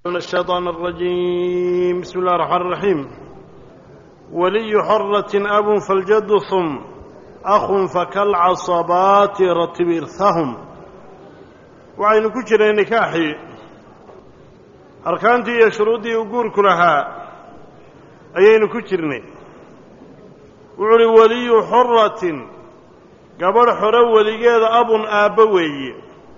من الشيطان الرجيم بسم الله الرحمن الرحيم ولي حرة أب فالجد ثم أخ فكالعصبات رتب إرثهم وعين كجر نكاحي أركانتي يا شروطي وقور كلها أيين كجرني وعلي ولي حرة قبل حرة وليقيد أب آبوي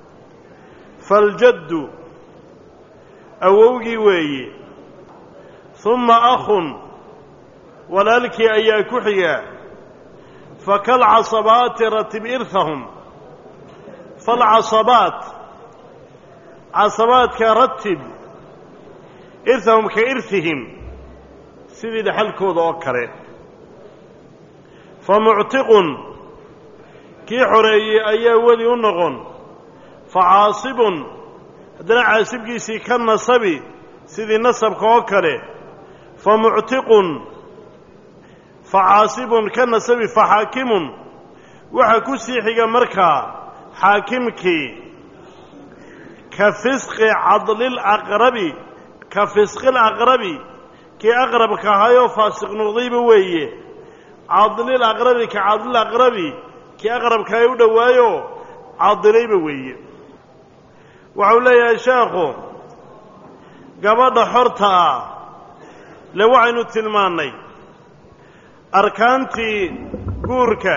فالجد awowgii weeye humma akhun walaalkii ayaa ku xiga fakalcasabaati ratib irhahum falcasabaat casabaadka ratib irhahum ka irhihim sidii dhexalkooda oo kale fa muctiqun kii xoreeyey ayaa weli u noqon fa caasibun haddana caasibkiisii ka nasabi sidii nasabka oo kale fa muctiqun fa caasibun ka nasabi fa xaakimun waxaa ku sii xiga markaa xaakimkii ka fisqi cadlilaqrabi ka fisqil aqrabi kii aqrabka ahayoo faasiq noqdayba weeye cadlil aqrabi ka cadlil aqrabi kii aqrabkahay u dhowaayo cadilayba weeye waxau leeyahay sheekhu gabadha xorta ah le waxaynu tilmaannay arkaantii guurka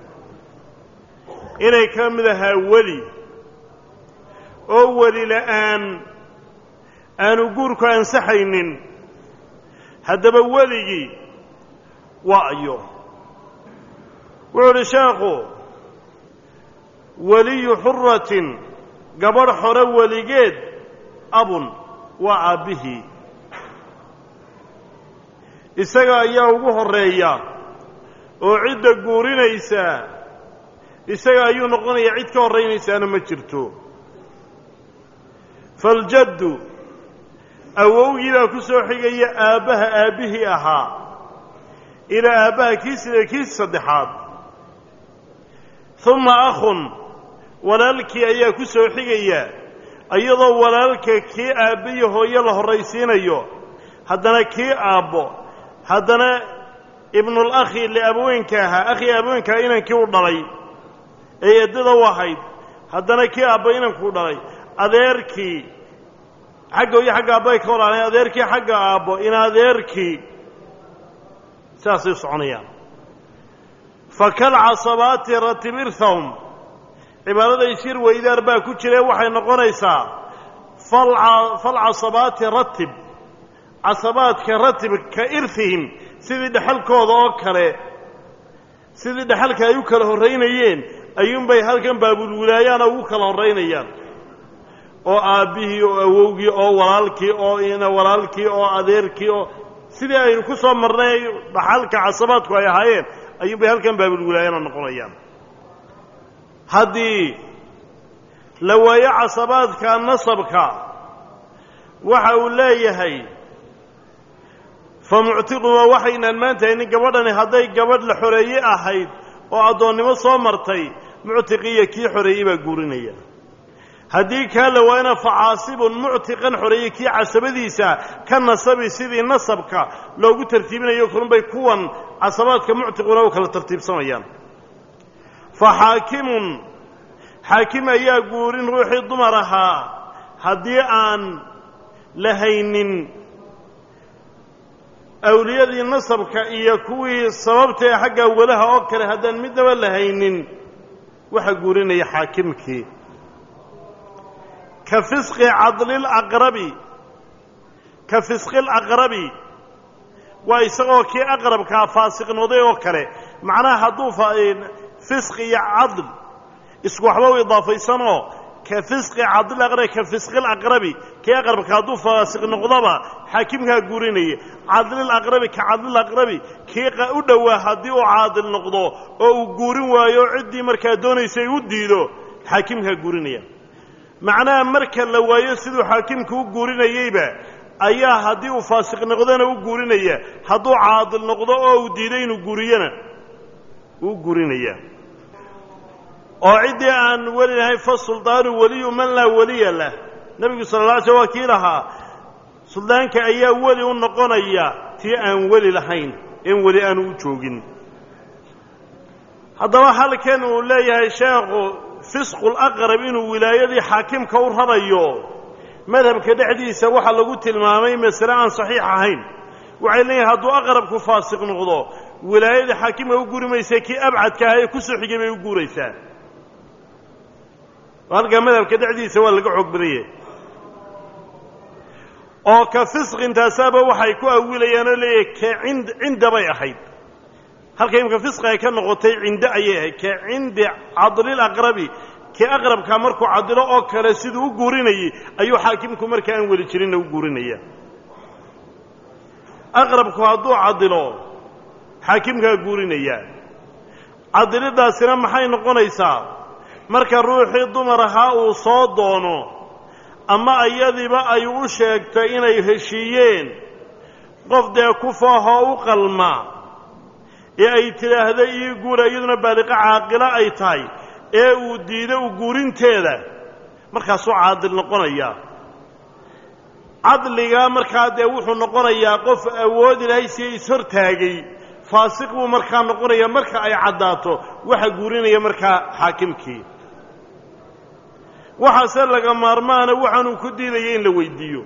inay ka mid ahaa weli oo weli la'aan aanu guurku ansaxaynin haddaba weligii waa ayo wuxuu uhi sheekhu weliyu xuratin gabadh xore weligeed abun waa aabbihii isaga ayaa ugu horreeya oo cidda guurinaysaa isaga ayuu noqonayaa cid ka horraynaysaana ma jirto faljaddu awowgii baa ku soo xigaya aabbaha aabbihii ahaa ilaa aabbaha kii sida kii saddexaad humma akhun walaalkii ayaa ku soo xigaya iyadoo walaalka kii aabbe iyo hooyo la horraysiinayo haddana kii aabbo haddana ibnul akhi liabaweenka ahaa akhii aabaweenka ahaa inankii u dhalay ee eeddada u ahayd haddana kii aabbo inankuu dhalay adeerkii xagga hooyo xagga aabba ay ka walaaleen adeerkii xagga aabbo in adeerkii saasay soconayaan fa kalcasabaati ratib irhahum cibaadada ishir weydaar baa ku jire waxay noqonaysaa falcasabaati ratib casabaadka ratib ka irhihim sidii dhexalkooda oo kale sidii dhexalka ay u kala horraynayeen ayuunbay halkan baabulwilaayaana ugu kala horraynayaan oo aabbihii oo awowgii oo walaalkii oo ina walaalkii oo adeerkii oo sidii aynu ku soo marnay dhaxalka casabaadku ay ahaayeen ayuunbay halkan baabulwilaayaana noqonayaan haddii la waayo casabaadka nasabka waxa uu leeyahay fa muctiqun waa waxaynaan maanta haynin gabadhani hadday gabadh la xoreeye ahayd oo addoonnimo soo martay muctiqiya kii xoreeyey baa guurinaya haddii kaa la waayana fa caasibun muctiqan xoreeye kii casabadiisa ka nasabi sidii nasabka loogu tartiibinayo kalunbay kuwan casabaadka muctiquna u kala tartiibsamayaan fa xaakimun xaakim ayaa guurin ruuxii dumar ahaa haddii aan la haynin awliyadii nasabka iyo kuwii sababtae xagga walaha oo kale haddaan midnaba la haynin waxaa guurinaya xaakimkii ka fisqi cadlilaqrabi ka fisqilaqrabi waa isagoo kii aqrabkaa faasiqnooday oo kale macnaha hadduu fisqi iyo cadl isku waxba u idaafaysanoo ka fisqi cadlilaqrabi ka fisqilaqrabi kii aqrabka hadduu faasiq noqdaba xaakimkaa guurinaya cadlilaqrabi ka cadlilaqrabi kii u dhowaa haddii uu caadil noqdo oo uu guurin waayo ciddii markaa doonaysay u diido xaakimkaa guurinaya macnaha marka la waayo siduu xaakimka u guurinayeyba ayaa haddii uu faasiq noqdona u guurinaya hadduu caadil noqdo oo uu diido inuu guuriyana uu guurinaya oo ciddii aan weli lahayn fasuldaanu weliyu man laa weliya lah nebigu sala alla alay sl waa kii lahaa suldaanka ayaa weli u noqonaya tii aan weli lahayn in weli aanu u joogin haddaba halkan uu leeyahay sheekhu fisqul aqrab inuu wilaayadii xaakimka u rarayo madhabka dhexdiisa waxaa lagu tilmaamay masale aan saxiix ahayn waxay leeyihin hadduu aqrabku faasiq noqdo wilaayadii xaakimka u guri maysa kii abcadka ah ee ku soo xigay bay u guuraysaa halkaa madhabka dhexdiisa waa laga xoog badanya oo ka fisqintaasaaba waxay ku awilayaan oo leeyahay ka ind cinda bay ahayd halka imka fisqi ay ka noqotay cinde ayay ahayd ka cindi cadlil aqrabi kii aqrabkaa markuu cadilo oo kale siduu u guurinayay ayuu xaakimku marka aan weli jirinna u guurinaya aqrabku hadduu cadilo xaakimkaa guurinaya cadilidaasina maxay noqonaysaa marka ruuxii dumar ahaa uu soo doono ama iyadiiba ay u sheegto inay heshiiyeen qof dee ku faahoo u qalma ee ay tidhaahdo ii guura iyaduna baaliqo caaqilo ay tahay ee uu diido u guurinteeda markaasuu caadil noqonayaa cadligaa markaa dee wuxuu noqonayaa qof awood ilaahay siya ishortaagay faasiq buu markaa noqonayaa marka ay caddaato waxa guurinaya markaa xaakimkii waxaase laga maarmaana waxaanuu ku diidaya in la weydiiyo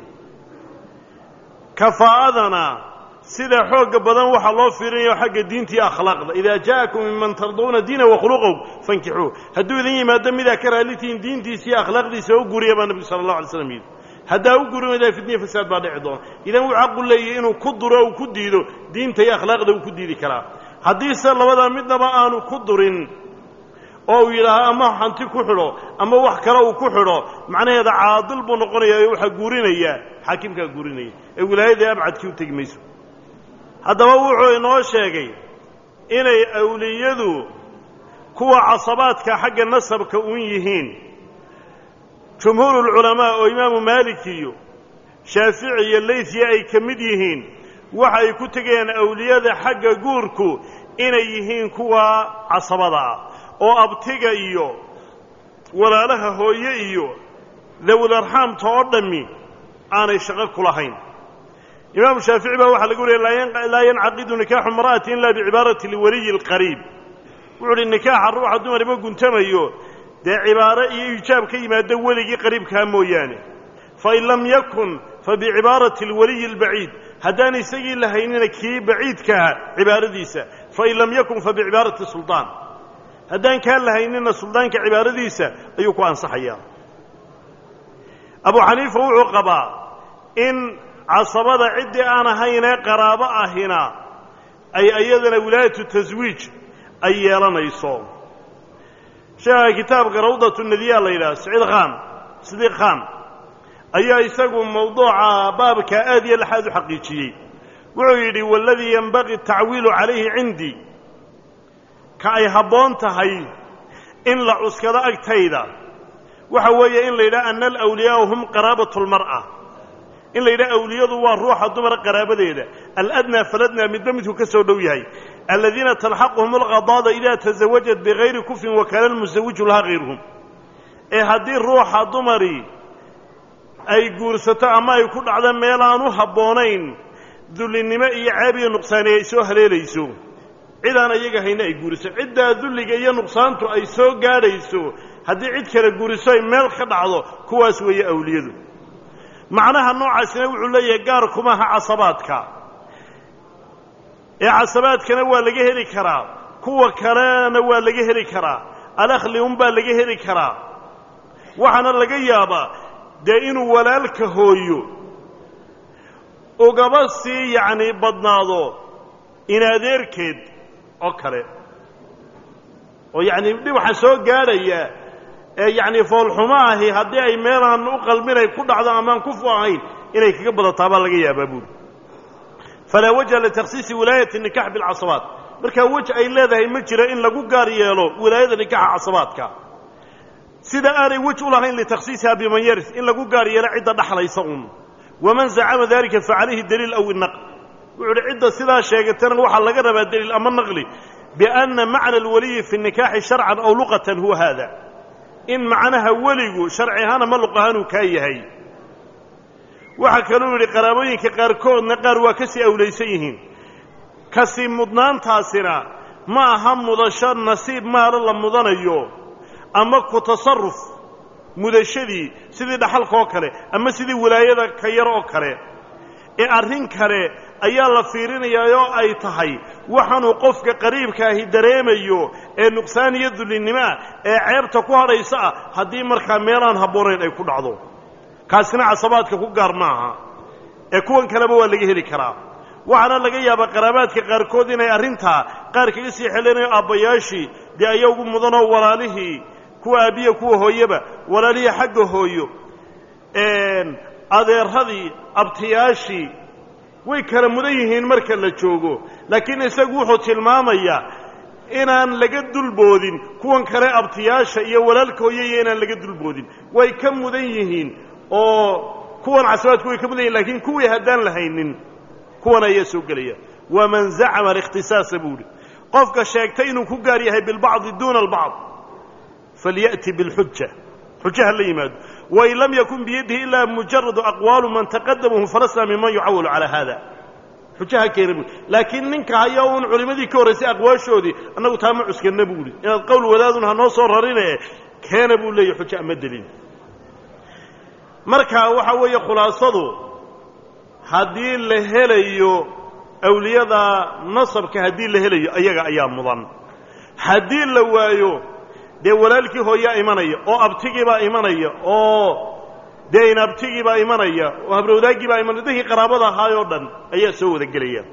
kafaa'adana sida xoogga badan waxaa loo fiirinayo xagga diinta iyo akhlaaqda idaa ja'akum minman tarduuna diina wakhuluqow fankixuu hadduu idin yimaado midaa ka raallitihiin diintiisa iyo akhlaaqdiisa u guriya baa nebigu sala allah alay slam yidhi haddaa u gurin waydaa fitniya fasaad baa dhici doona idan wuu xaqu leeyahy inuu ku duro uu ku diido diinta iyo akhlaaqda uu ku diidi karaa haddiise labadaa midnaba aanu ku durin oo uu yidhaaho ama hanti ku xidho ama wax kale uu ku xidho macnaheeda caadil buu noqonayaa ee waxaa guurinaya xaakimkaa guurinaya ee wilaayadii abcadkii u tegi mayso haddaba wuxuu inoo sheegay inay awliyadu kuwa casabaadka xagga nasabka un yihiin jumhuurulculamaa oo imaamu maalik iyo shaafici iyo leythiya ay ka mid yihiin waxa ay ku tegeen awliyada xagga guurku inay yihiin kuwa casabada ah oo abtiga iyo walaalaha hooye iyo dawul arxaamta oo dhammi aanay shaqo ku lahayn imaamu shaafici baa waxaa laga wariyay laa yancaqidu nikaaxu imra'ati ila bicibaarati liwaliyi اlqariib wuxuu uhi nikaaxa ruuxa dumarima guntamayo dee cibaaro iyo ijaab ka yimaado weligii qariibkaa mooyaane fain lam yakun fabicibaarati alwaliyi albaciid haddaan isagii lahaynina kii baciidkaha cibaaradiisa fain lam yakun fabicibaarati suldaan haddaan kaa lahaynina suldaanka cibaaradiisa ayuu ku ansaxayaa abu xaniifa wuxuu qabaa in casabada ciddii aan ahaynee qaraabo ahina ay iyadana wilaayatu taswiij ay yeelanayso sheekha kitaabka rawdatu nadiya la yidhaha saciid khan sidiiq khan ayaa isagu mawduuca baabka aad iyo laxaad u xaqiijiyey wuxuu yidhi waladii yenbaqii tacwiilu calayhi cindii ka ay habboon tahay in la cuskado agtayda waxa weeye in la yidhaha ana alawliyaau hum qaraabatu lmar'a in la yidhaha awliyadu waa ruuxa dumara qaraabadeeda aladnaa faladnaa midba midku ka soo dhow yahay aladiina talxaquhum alqadaada idaa tasawajat bigayri kufrin wakaana almusawiju lahaa hayruhum ee haddii ruuxa dumari ay guursato ama ay ku dhacdo meel aan u habboonayn dullinimo iyo ceeb iyo nuqsaani ay soo haleelayso cid aan iyaga hayna ay guuriso ciddaa dulliga iyo nuqsaantu ay soo gaadhayso haddii cid kale guuriso ay meel ka dhacdo kuwaas weeye awliyadu macnaha noocaasina wuxuu leeyahay gaar kumaha casabaadka ee casabaadkana waa laga heli karaa kuwa kalena waa laga heli karaa alakhli unbaa laga heli karaa waxaana laga yaabaa dee inuu walaalka hooyo ugaba sii yacni badnaado in adeerkeed oo kale oo yacni dhibaxa soo gaadhaya ee yacni foolxumo ahi haddii ay meelaan u qalminay ku dhacdo amaan kufu ahayn inay kaga badataa baa laga yaabaa buuri falaa wajha litakhsiisi wilaayati nikax bilcasabaat markaa wej ay leedahay ma jiro in lagu gaar yeelo wilaayada nikaxa casabaadka sida aanay wej u lahayn litakhsiisiha biman yaris in lagu gaar yeelo cidda dhaxlaysa un waman zacama dalika facalayhi daliil aw inaql wuxuu uhi cidda sidaa sheegatana waxaa laga rabaa daliil ama naqli bianna macna alwaliyi fi nikaaxi sharcan aw luqatan huwa haada in macnaha weligu sharci ahaan ama luq ahaan uu kaa yahay waxaa kaluu yidhi qaraabooyinka qaarkoodna qaar waa ka sii awlaysan yihiin kasii mudnaantaasina ma aha mudasho nasiib maalo la mudanayo ama ku tasarruf mudashadii sidii dhaxalka oo kale ama sidii wilaayada ka yar oo kale ee arrin kale ayaa la fiirinayaa oo ay tahay waxaanuu qofka qariibkaahi dareemayo ee nuqsaan iyo dullinnimoah ee ceebta ku hadhaysa ah haddii markaa meelaan habboonayn ay ku dhacdo kaasina casabaadka ku gaar maaha ee kuwan kaleba waa laga heli karaa waxaana laga yaabaa qaraabaadka qaarkood inay arrintaa qaar kaga sii xelinayo aabbayaashii dee ayaa ugu mudanoo walaalihii kuwa aabbiya kuwa hooyeba walaalihii xagga hooyo adeeradii abtiyaashii way kala mudan yihiin marka la joogo laakiin isagu wuxuu tilmaamayaa inaan laga dulboodin kuwan kale abtiyaasha iyo walaalka hooyaiyo inaan laga dulboodin way ka mudan yihiin oo kuwan casabaadku way ka mudan yihin lakiin kuwii haddaan lahaynin kuwan ayaa soo gelaya waman zacama alikhtisaasa buu ihi qofka sheegtay inuu ku gaar yahay bilbacdi duuna albacd falya'ti bilxuja xuja ha la yimaado wain lam yakun biyadihi ilaa mujaradu aqwaalu man taqadamahu falasna miman yucawalu calaa hada xuja ha keena bui laakiin ninka haya uun culimmadii ka horraysay aqwaashoodii annagu taa ma cuskanna buu ihi inaad qowl wadaadun ha noo soo rarine keena buu leeyahy xuja ama delin marka waxa weeye khulaasadu haddii la helayo awliyada nasabka haddii la helayo ayaga ayaa mudan haddii la waayo dee walaalkii hooyaa imanaya oo abtigiibaa imanaya oo dee inabtigiibaa imanaya oo habrowdaagiibaa imanaya dadkii qaraabada ahaayoo dhan ayaa soo wada gelaya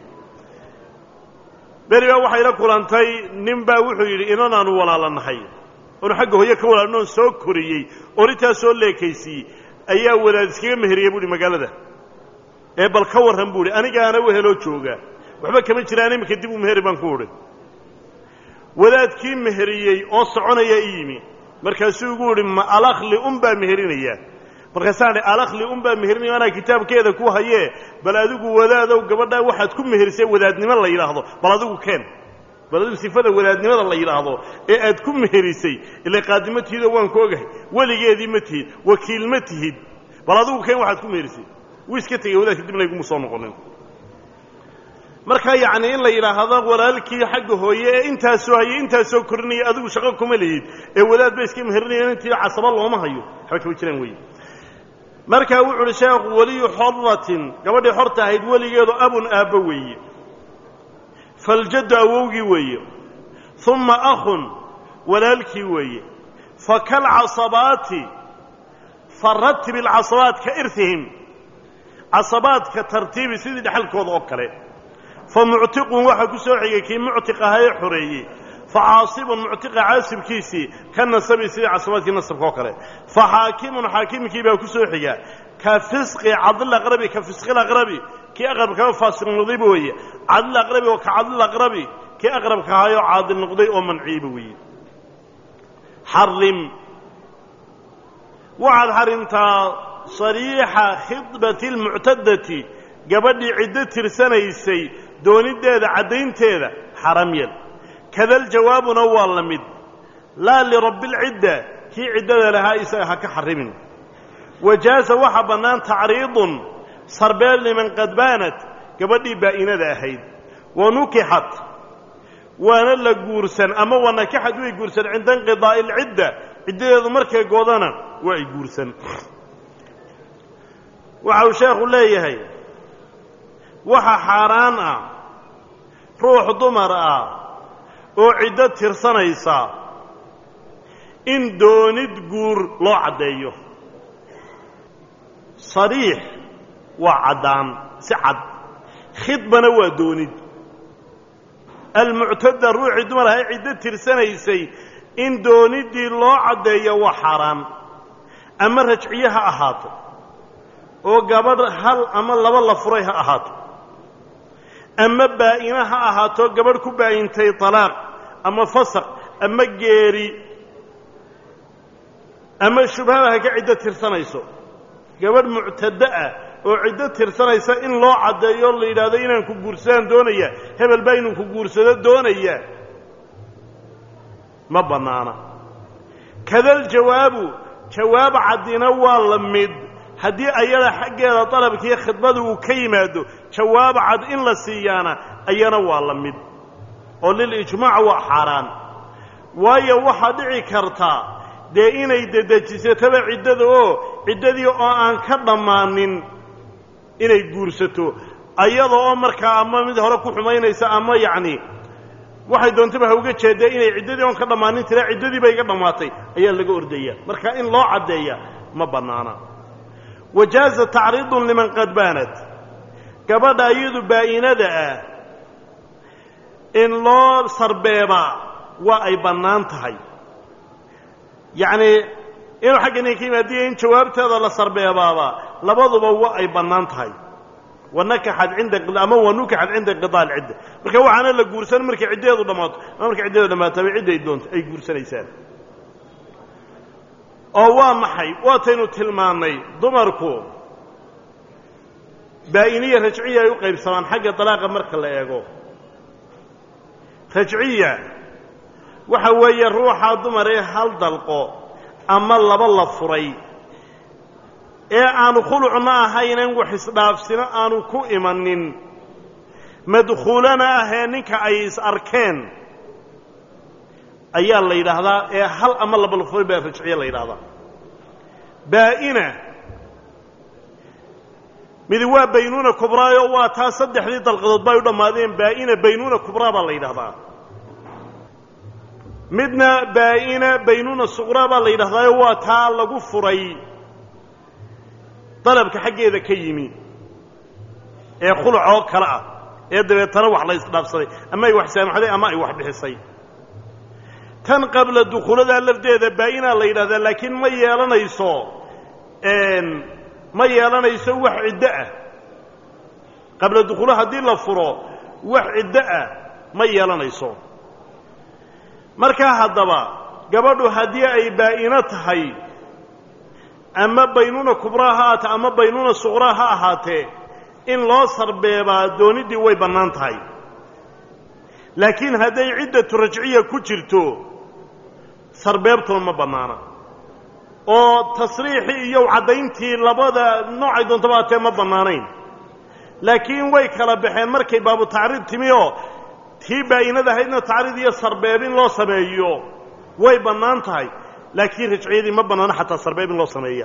beri baa waxay la kulantay nin baa wuxuu yidhi inan aanu walaalanahay oonu xagga hooye ka walaalnoon soo koriyey orintaa soo leekaysiiyey ayaa wadaad iskaga meheriyey buuhi magaalada ee bal ka warran buu ihi anigaana weheloo jooga waxba kama jiraan iminka dib u meheri baan ku udhi wadaadkii meheriyey oo soconaya i yimi markaasuu igu idhi ma alakli un baa meherinaya markaasaan idhi alakli un baa meherinaya anaa kitaabkeeda ku hayee bal adigu wadaadow gabadhaa waxaad ku meherisay wadaadnimo la yidhaahdo bal adigu keen bal adigu sifada wadaadnimada la yidhaahdo ee aad ku meherisay ila qaadimo tihidoo waan ku ogahay weligeedii ma tihid wakiil ma tihid bal adigu keen waxaad ku meherisay wuu iska tegey wadaadka dibna iguma soo noqonin marka yacni in la yidhaahdo walaalkii xagga hooye ee intaasoo hayay intaasoo korinaya adigu shaqo kuma lihid ee wadaad ba iska meherinaya intii casaba looma hayo waxba kama jiraan weeye markaa wuxu uhi sheekhu weliyu xorratin gabadhii xorta ahayd weligeedu abun aabbo weeye faljaddu awowgii weeye uma akhun walaalkii weeye fakalcasabaati faratib ilcasabaat ka irhihim casabaadka tartiibi sidii dhexalkooda oo kale fa muctiqun waxaa ku soo xigay kii muctiq ahaa ee xoreeyey fa caasibun muctiqa caasibkiisii ka nasabi sidii casabaadkii nasabka oo kale fa xaakimun xaakimkii baa ku soo xiga ka fisqi cadlaqrabi ka fisqilaqrabi kii aqrabkaa faasiq noqdayba weeye cadlaqrabi oo ka cadlaqrabi kii aqrabka ahaayoo caadil noqday oo manciiba weeye xarim waxaad xarimtaa sariixa khidbati almuctadati gabadhii ciddo tirsanaysay dooniddeeda caddaynteeda xaram yel kadal jawaabuna waa la mid laa lirabbi alcidda kii ciddada lahaa isaga ha ka xarimin wajaasa waxaa bannaan tacriidun sarbeel liman qad baanat gabadhii baa'inada ahayd wa nukixat waana la guursan ama wa nakixad way guursan cinda inqidaa'i alcidda ciddadeedu markay goodana waa ay guursan waxa uu sheekhu leeyahay waxa xaaraan ah ruux dumar ah oo ciddo tirsanaysa in doonid guur loo caddeeyo sariix waa caddaan si cad khidbana waa doonid almuctada ruuxii dumar ahay ciddo tirsanaysay in dooniddii loo caddeeyo waa xaaraan ama rajciye ha ahaato oo gabadh hal ama laba la furay ha ahaato ama baa'ina ha ahaato gabadh ku baa'intay talaaq ama fasaq ama geeri ama shubhaba ha ka ciddo tirsanayso gabadh muctado ah oo ciddo tirsanaysa in loo caddeeyo la yidhaahdo inaan ku guursadaan doonaya hebel baa inuu ku guursado doonaya ma bannaana kadal jawaabu jawaab caddina waa la mid haddii ayada xaggeeda dalabkiiyo khidmada uu ka yimaado jawaab cad in la siiyaana ayana waa la mid oo lilijmaac waa xaaraan waayo waxaa dhici karta dee inay dedejisataba ciddada oo ciddadii oo aan ka dhammaanin inay guursato ayada oo markaa ama mid hore ku xumaynaysa ama yacni waxay doontaba ha uga jeedee inay ciddadii oon ka dhammaanin tira ciddadii bay iga dhammaatay ayaa laga ordaya marka in loo caddeeya ma bannaana wajaaza tacriidun liman qad baanad gabadha iyadu baa'inada ah in loo sarbeebaa waa ay bannaan tahay yacnii inuu xagga ninka yimaadiyo in jawaabteeda la sarbeebaaba labaduba waa ay bannaan tahay wanakaxad cinda ama wanukaxad cinda inqidaa alcidda marka waxaana la guursan markay ciddeedu dhammaato ama markay ciddeedu dhammaataba cidday doonto ay guursanaysaan oo waa maxay waataynu tilmaannay dumarku baa'iniya rajciya ay u qaybsamaan xagga dalaaqa marka la eego rajciya waxa weeye ruuxa dumar ee hal dalqo ama laba la furay ee aanu khulucna ahaynan wax isdhaafsino aanu ku imanin madkhuulana ahee ninka ay is arkeen ayaa la yidhaahdaa ee hal ama laba la furay baa rajciya la yidhahdaa baa'ina midi waa baynuuna kubraayo waa taa saddexdii dalqadood bay u dhammaadeen baa'ina baynuuna kubraa baa la yidhahdaa midna baa'ina baynuuna suqraa baa la yidhahdaayo waa taa lagu furay dalabka xaggeeda ka yimi ee khuluc oo kale ah ee dabeetana wax la isdhaafsaday ama ay wax saamaxday ama ay wax bixisay tan qabla dukhuuladaa lafdeeda baa'inaa la yidhahdaa laakiin ma yeelanayso ma yeelanayso wax ciddo ah qabla dukhuula haddii la furo wax ciddo ah ma yeelanayso markaa haddaba gabadhu haddii ay baa'ino tahay ama baynuuna kubraa ha ahaatee ama baynuuna suqraa ha ahaatee in loo sarbeebaa dooniddii way bannaan tahay laakiin hadday ciddatu rajciya ku jirto sarbeebtuna ma bannaana oo tasriixii iyo caddayntii labada noocay doontaba haatee ma bannaanayn laakiin way kala baxeen markay baabu tacriid timi oo tii baa'inada ahaydna tacriid iyo sarbeeb in loo sameeyo way bannaan tahay laakiin rajciyadii ma bannaano xataa sarbeeb in loo sameeya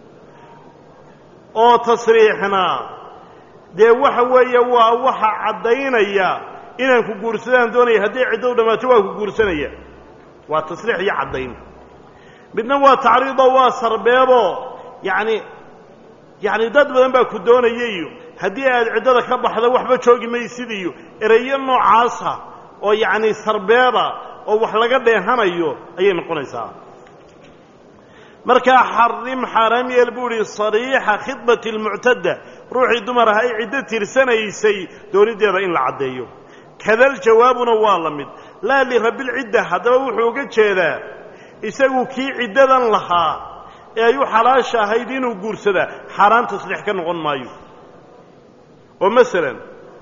oo tasriixna dee waxa weeye waa waxa caddaynaya inaan ku guursadaan doonaya haddii ciddo u dhammaato waa ku guursanaya waa tasriix iyo caddayn midna waa tacriidoo waa sarbeeboo yacni yacni dad badan baa ku doonaya iyo haddii aad ciddada ka baxda waxba joogi maysid iyo ereyo noocaasa oo yacni sarbeeba oo wax laga dheehanayo ayay noqonaysaa markaa xarim xaaraam yeel buu idhi sariixa khidbati almuctadda ruuxii dumar aha ay ciddo tirsanaysay dooniddeeda in la caddeeyo kadal jawaabuna waa la mid laa lirabbilcidda haddaba wuxuu uga jeedaa isagu kii ciddadan lahaa ee ay u xalaasha ahayd inuu guursadaa xaaraan tasriix ka noqon maayo oo masalan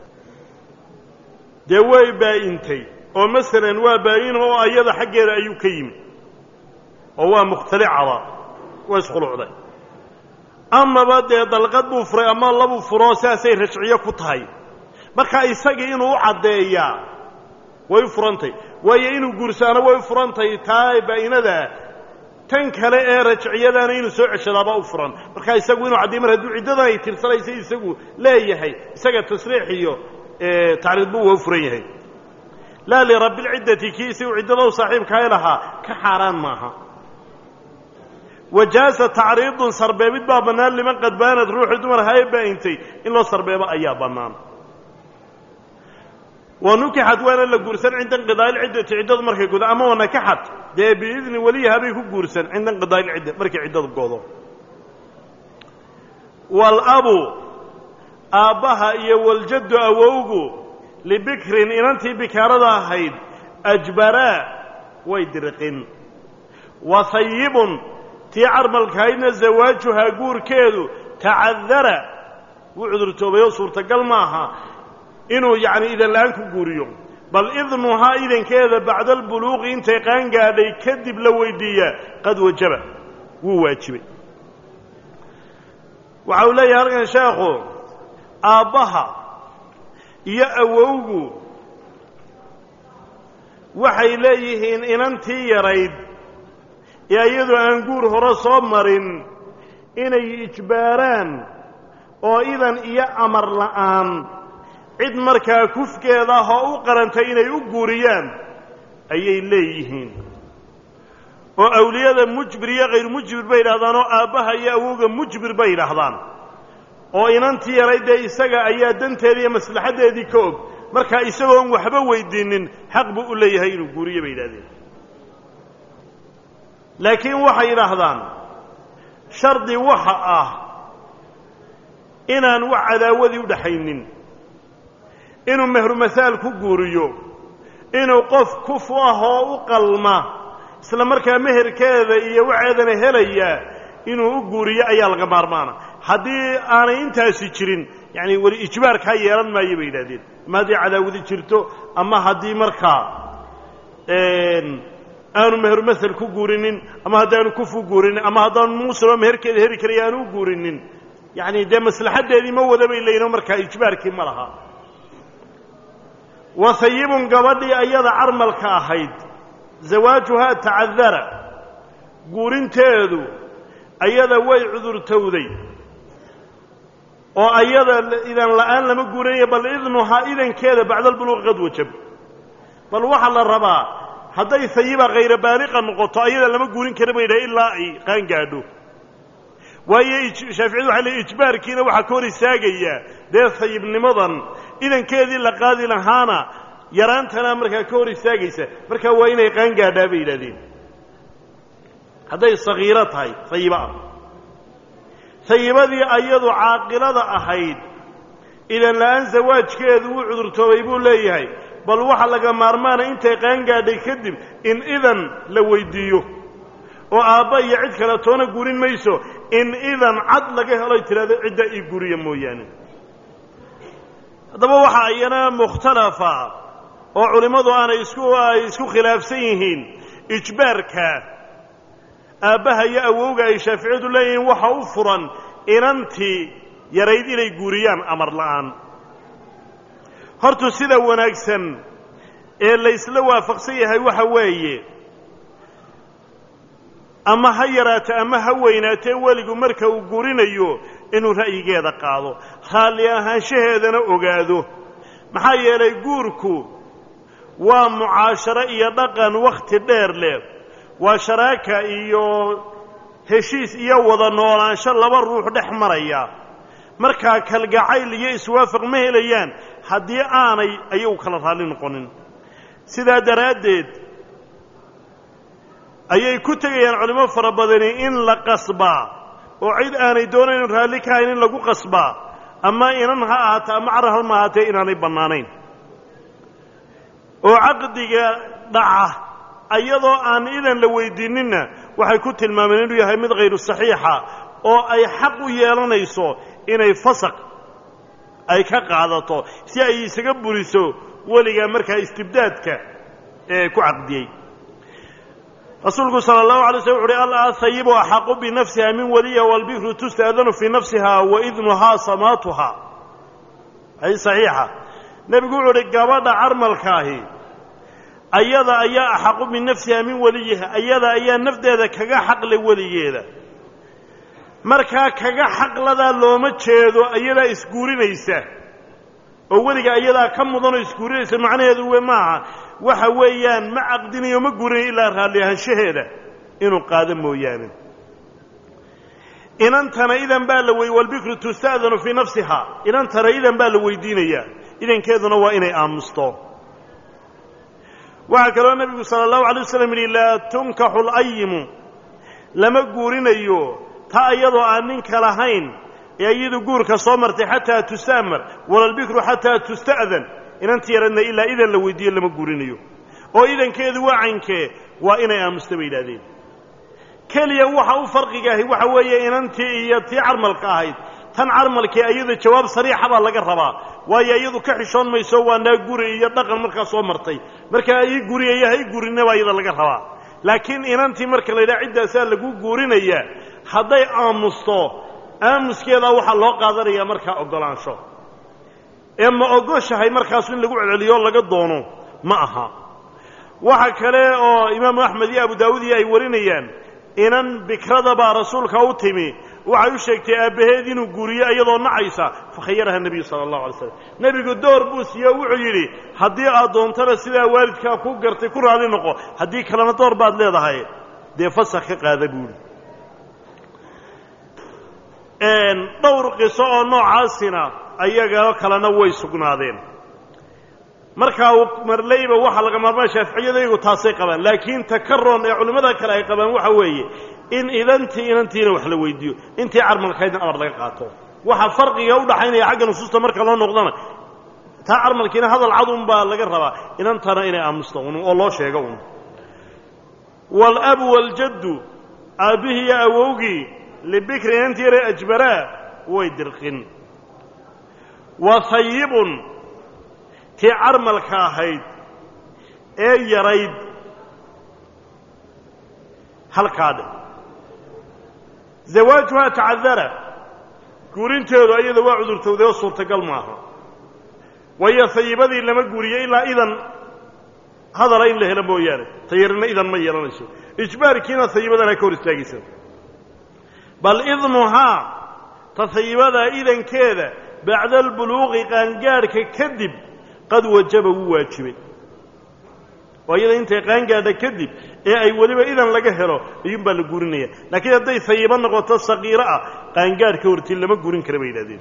dee way baa'intay oo masalan waa baa'in oo ayada xaggeeda ayuu ka yimi oo waa mukhtalicada waa iskhulucday amaba dee dalqad buu furay ama labuu furoo sidaasay rajciyo ku tahay marka isagii inuu u caddeeyaa way u furantay waayo inuu guursaano way u furantay taa baa'inadaa tan kale ee rajciyadaana inuu soo ceshadaaba u furan marka isagu inuu caddeey mar hadduu ciddadan ay tirsanaysa isagu leeyahay isaga tasriix iyo tacriidbu waa u furan yahay laa lirabbilciddati kii isagu ciddada u saaxiibkaay lahaa ka xaaraan maaha wajaaza tacriidun sarbeebid baa bannaan liman qad baanad ruuxii dumar haye baa'intay in loo sarbeebo ayaa bannaan wa nukixad waana la guursan cinda inqidaai lciddati ciddadu markay godo ama wanakaxad dee biidni weliyaha bay ku guursan cinda inqidaai lcidda markay ciddadu godo walabu aabbaha iyo waljaddu awowgu libikrin inantii bikaarada ahayd ajbaraa way dirqin wa hayibun tii carmalkahaydna zawaajuhaa guurkeedu tacadara wuu cudurtoobayoo suurtagal maaha inuu yacni idan la'aan ku guuriyo bal idnuhaa idankeeda bacda albuluuqi intay qaan gaadhay kadib la weydiiyaa qad wajaba wuu waajibay waxa uu leeyahay halkan sheekhu aabbaha iyo awowgu waxay leeyihiin inantii yarayd ee iyadoo aan guur hore soo marin inay ijbaaraan oo idan iyo amar la'aan cid markaa kufkeeda ah oo u qarantay inay u guuriyaan ayay leeyihiin oo awliyada mujbir iyo khayr mujbir bay yidhahdaan oo aabbaha iyo awowga mujbir bay yidhaahdaan oo inantii yarayd dee isaga ayaa danteedii iyo maslaxaddeedii ka og markaa isagoon waxba weydiinin xaq buu u leeyahay inuu guuriyo bay yidhahdeen laakiin waxay yidhaahdaan shardi waxa ah inaan wax cadaawadii u dhaxaynin inuu mehrumahaal ku guuriyo inuu qof kufu ah oo u qalma isla markaa meherkeeda iyo waxeedana helaya inuu u guuriyo ayaa laga maarmaana haddii aanay intaasi jirin yacani weli ijbaarkaa yeelan maayo bay yidhahdeen ama haddii cadaawadi jirto ama haddii markaa aanu meherumahel ku guurinin ama haddaanu kufu guurinin ama haddaanu muusaba meherkeeda heri karaya aanu u guurinin yacni dee maslaxaddeedii ma wada bay leeyihin markaa ijbaarkii ma laha wasayibun gabadhii ayada carmalka ahayd zawaajuhaa tacadara guurinteedu ayada way cudurtowday oo ayada idan la'aan lama guurinayo bal idnuhaa idankeeda bacda albuluuqi qad wajab bal waxaa la rabaa hadday sayiba khayra baaliqa noqoto ayada lama guurin kara ba yidhaha ilaa ay qaan gaadho waayo shaaficiyadu waxay leey ijbaarkiina waxaa ka hor istaagayaa dee sayibnimadan idankeedii la qaadi lahaana yaraantana markaa ka hor istaagaysa markaa waa inay qaan gaadhaa bay yidhahdeen hadday sagiiro tahay sayiba ah sayibadii ayadu caaqilada ahayd idan la'aan zawaajkeedu wuu cudurtoobay buu leeyahay bal waxa laga maarmaana intay qaan gaadhay kadib in idan la weydiiyo oo aabba iyo cid kale toona gurin mayso in idan cad laga heloy tidhahdo cidda ii guriya mooyaane haddaba waxaa iyana mukhtalafa oo culimmadu aanay isku ay isku khilaafsan yihiin ijbaarka aabbaha iyo awowga ay shaaficiyadu leeyihiin waxa u furan inantii yarayd inay guuriyaan amar la'aan hortu sida wanaagsan ee laysla waafaqsan yahay waxa weeye ama ha yaraato ama ha weynaatee weligu marka uu gurinayo inuu ra'yigeeda qaado raalli ahaanshaheedana ogaado maxaa yeelay guurku waa mucaasharo iyo dhaqan wakhti dheer leh waa sharaaka iyo heshiis iyo wada noolaansho laba ruux dhex maraya markaa kalgacayl iyo iswaafaq ma helayaan haddii aanay ayagu kala raalli noqonin sidaa daraaddeed ayay ku tegayaan culimo fara badani in la qasbaa oo cid aanay doonayn raalli ka hayn in lagu qasbaa ama inan ha ahaato ama carar ha ma ahaatee inaanay bannaanayn oo caqdiga dhaca ayadoo aan idan la weydiininna waxay ku tilmaameen inuu yahay mid khayru saxiixa oo ay xaq u yeelanayso inay fasaq ay ka qaadato si ay isaga buriso weligaa markaa istibdaadka ee ku caqdiyey rasuulku sala allahu alay slm wuxu uhi alahayibu axaqu binafsiha min waliya walbikru tustaadanu fii nafsiha wa idnuhaa samaatuha ay saxiixa nebigu wuxuu uhi gabadha carmalkaahi ayada ayaa axaqu binafsiha min waliyiha ayada ayaa nafdeeda kaga xaqle weligeeda markaa kaga xaqladaa looma jeedo ayadaa isguurinaysa oo weliga ayadaa ka mudanoo isguurinaysa macnaheedu we maaha waxa weeyaan ma caqdinayo ma guurinayo ilaa raalli ahaanshaheeda inuu qaado mooyaane inantana idan baa la wey walbikru tusta'danu fii nafsiha inantana idan baa la weydiinayaa idankeeduna waa inay aamusto waxaa kaloo nebigu sala allahu alay waslam yidhi laa tunkaxu layimu lama guurinayo ta iyadoo aan ninka lahayn ee iyadu guurka soo martay xataa tustaamar walalbikru xataa tusta'dan inanti yaradna ilaa idan la weydiiyo lama guurinayo oo idankeedu waa caynkee waa inay aamusta bay yidhahdeen keliya waxa u farqigaahi waxa weeye inantii iyo tii carmalka ahayd tan carmalkee iyada jawaab sariixa baa laga rabaa waayo iyadu ka xishoon mayso waa naa guri iyo dhaqan markaa soo martay markaa ii guriyaya ha ii gurinna baa iyada laga rabaa laakiin inantii marka la yidhaha ciddaasaa lagu guurinayaa hadday aamusto aamuskeedaa waxaa loo qaadanayaa markaa oggolaansho ee ma ogoshahay markaasu in lagu celceliyo laga doono ma aha waxa kale oo imaamu axmed iyo abu daawuud iyo ay warinayaan inan bikrada baa rasuulka u timi waxay u sheegtay aabbaheed inuu guuriyo iyadoo nacaysa fakhayaraha nebiyu sala allahu alay slam nebigu door buu siiye o wuxuu yidhi haddii aad doontana sidaa waalidkaa ku gartay ku raali noqo haddii kalena door baad leedahay dee fasakh ka qaada buuhi dhowr qiso oo noocaasina ayaga kalena way sugnaadeen markaa marleyba waxaa laga maarmaa shaaficiyadaygu taasay qabaan laakiin takaron ee culimmada kale ay qabaan waxa weeye in idantii inantiina wax la weydiiyo intii carmalkaydna amar laga qaato waxa farqiga u dhaxaynaya xagga nusuusta marka loo noqdana taa carmalkiina hadal cad un baa laga rabaa inantana inay aamusto un oo loo sheego un waalabu waaljaddu aabbihii iyo awowgii libikri inantii yare ajbaraa way dirqin wa hayibun tii carmalka ahayd ee yarayd halkaa dhe zawaajuhaa tacadara guurinteedu ayada waa cudurtowday oo suurtagal maaha waayo hayibadii lama guuriyo ilaa idan hadala in la helo mooyaane tayarina idan ma yeelanayso ijbaarkiina hayibadana ka hor istaagaysa bal idnuhaa ta hayibadaa idankeeda bacda albuluuqi qaangaadhka kadib qad wajaba wuu waajibay oo iyada intay qaangaadha kadib ee ay weliba idan laga helo ayuun baa la guurinaya laakiin hadday hayibo noqoto saqiiro ah qaangaadh ka hortii lama guurin kara bay yidhahdeen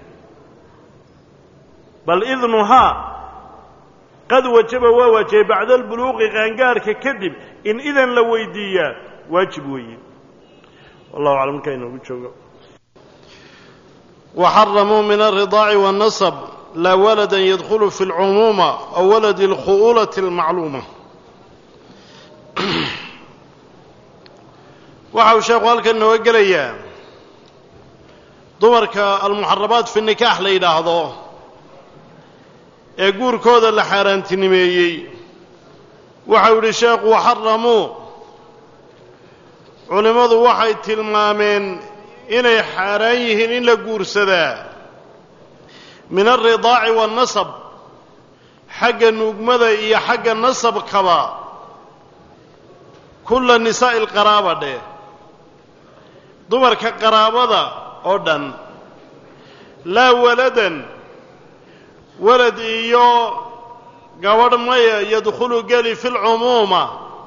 bal idnuhaa qad wajaba waa waajibay bacda albuluuqi qaangaadhka kadib in idan la weydiiyaa waajib weeye wallahu aclam markaa inoogu joogo وxرموا من الرضاع والنصب لا ولدا يدخل في العمومة أو ولد الخؤولة المعلومة waxa uu sheekhu halkan nooga gelayaa dumarka almuxarabaat fi nikaax la yidhaahdo ee guurkooda la xaaraantinimeeyey waxa uu yidhi sheekhu waxaramuu culimmadu waxay tilmaameen inay xaaraan yihiin in la guursadaa min alridaaci waannasab xagga nuugmada iyo xagga nasabkaba kulla nisaa'i alqaraaba dheh dumarka qaraabada oo dhan laa waladan walad iyo gabadh maya yadkhulu geli fi lcumuuma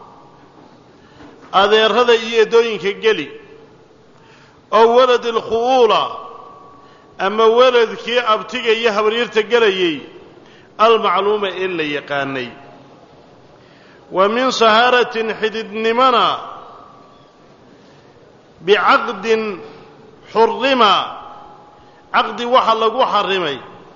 adeerada iyo eddooyinka geli oo walad alkhu'uula ama waladkii abtiga iyo habaryarta gelayay almacluuma ee la yaqaanay wa min sahaaratin xididnimona bicaqdin xurrima caqdi waxa lagu xarrimay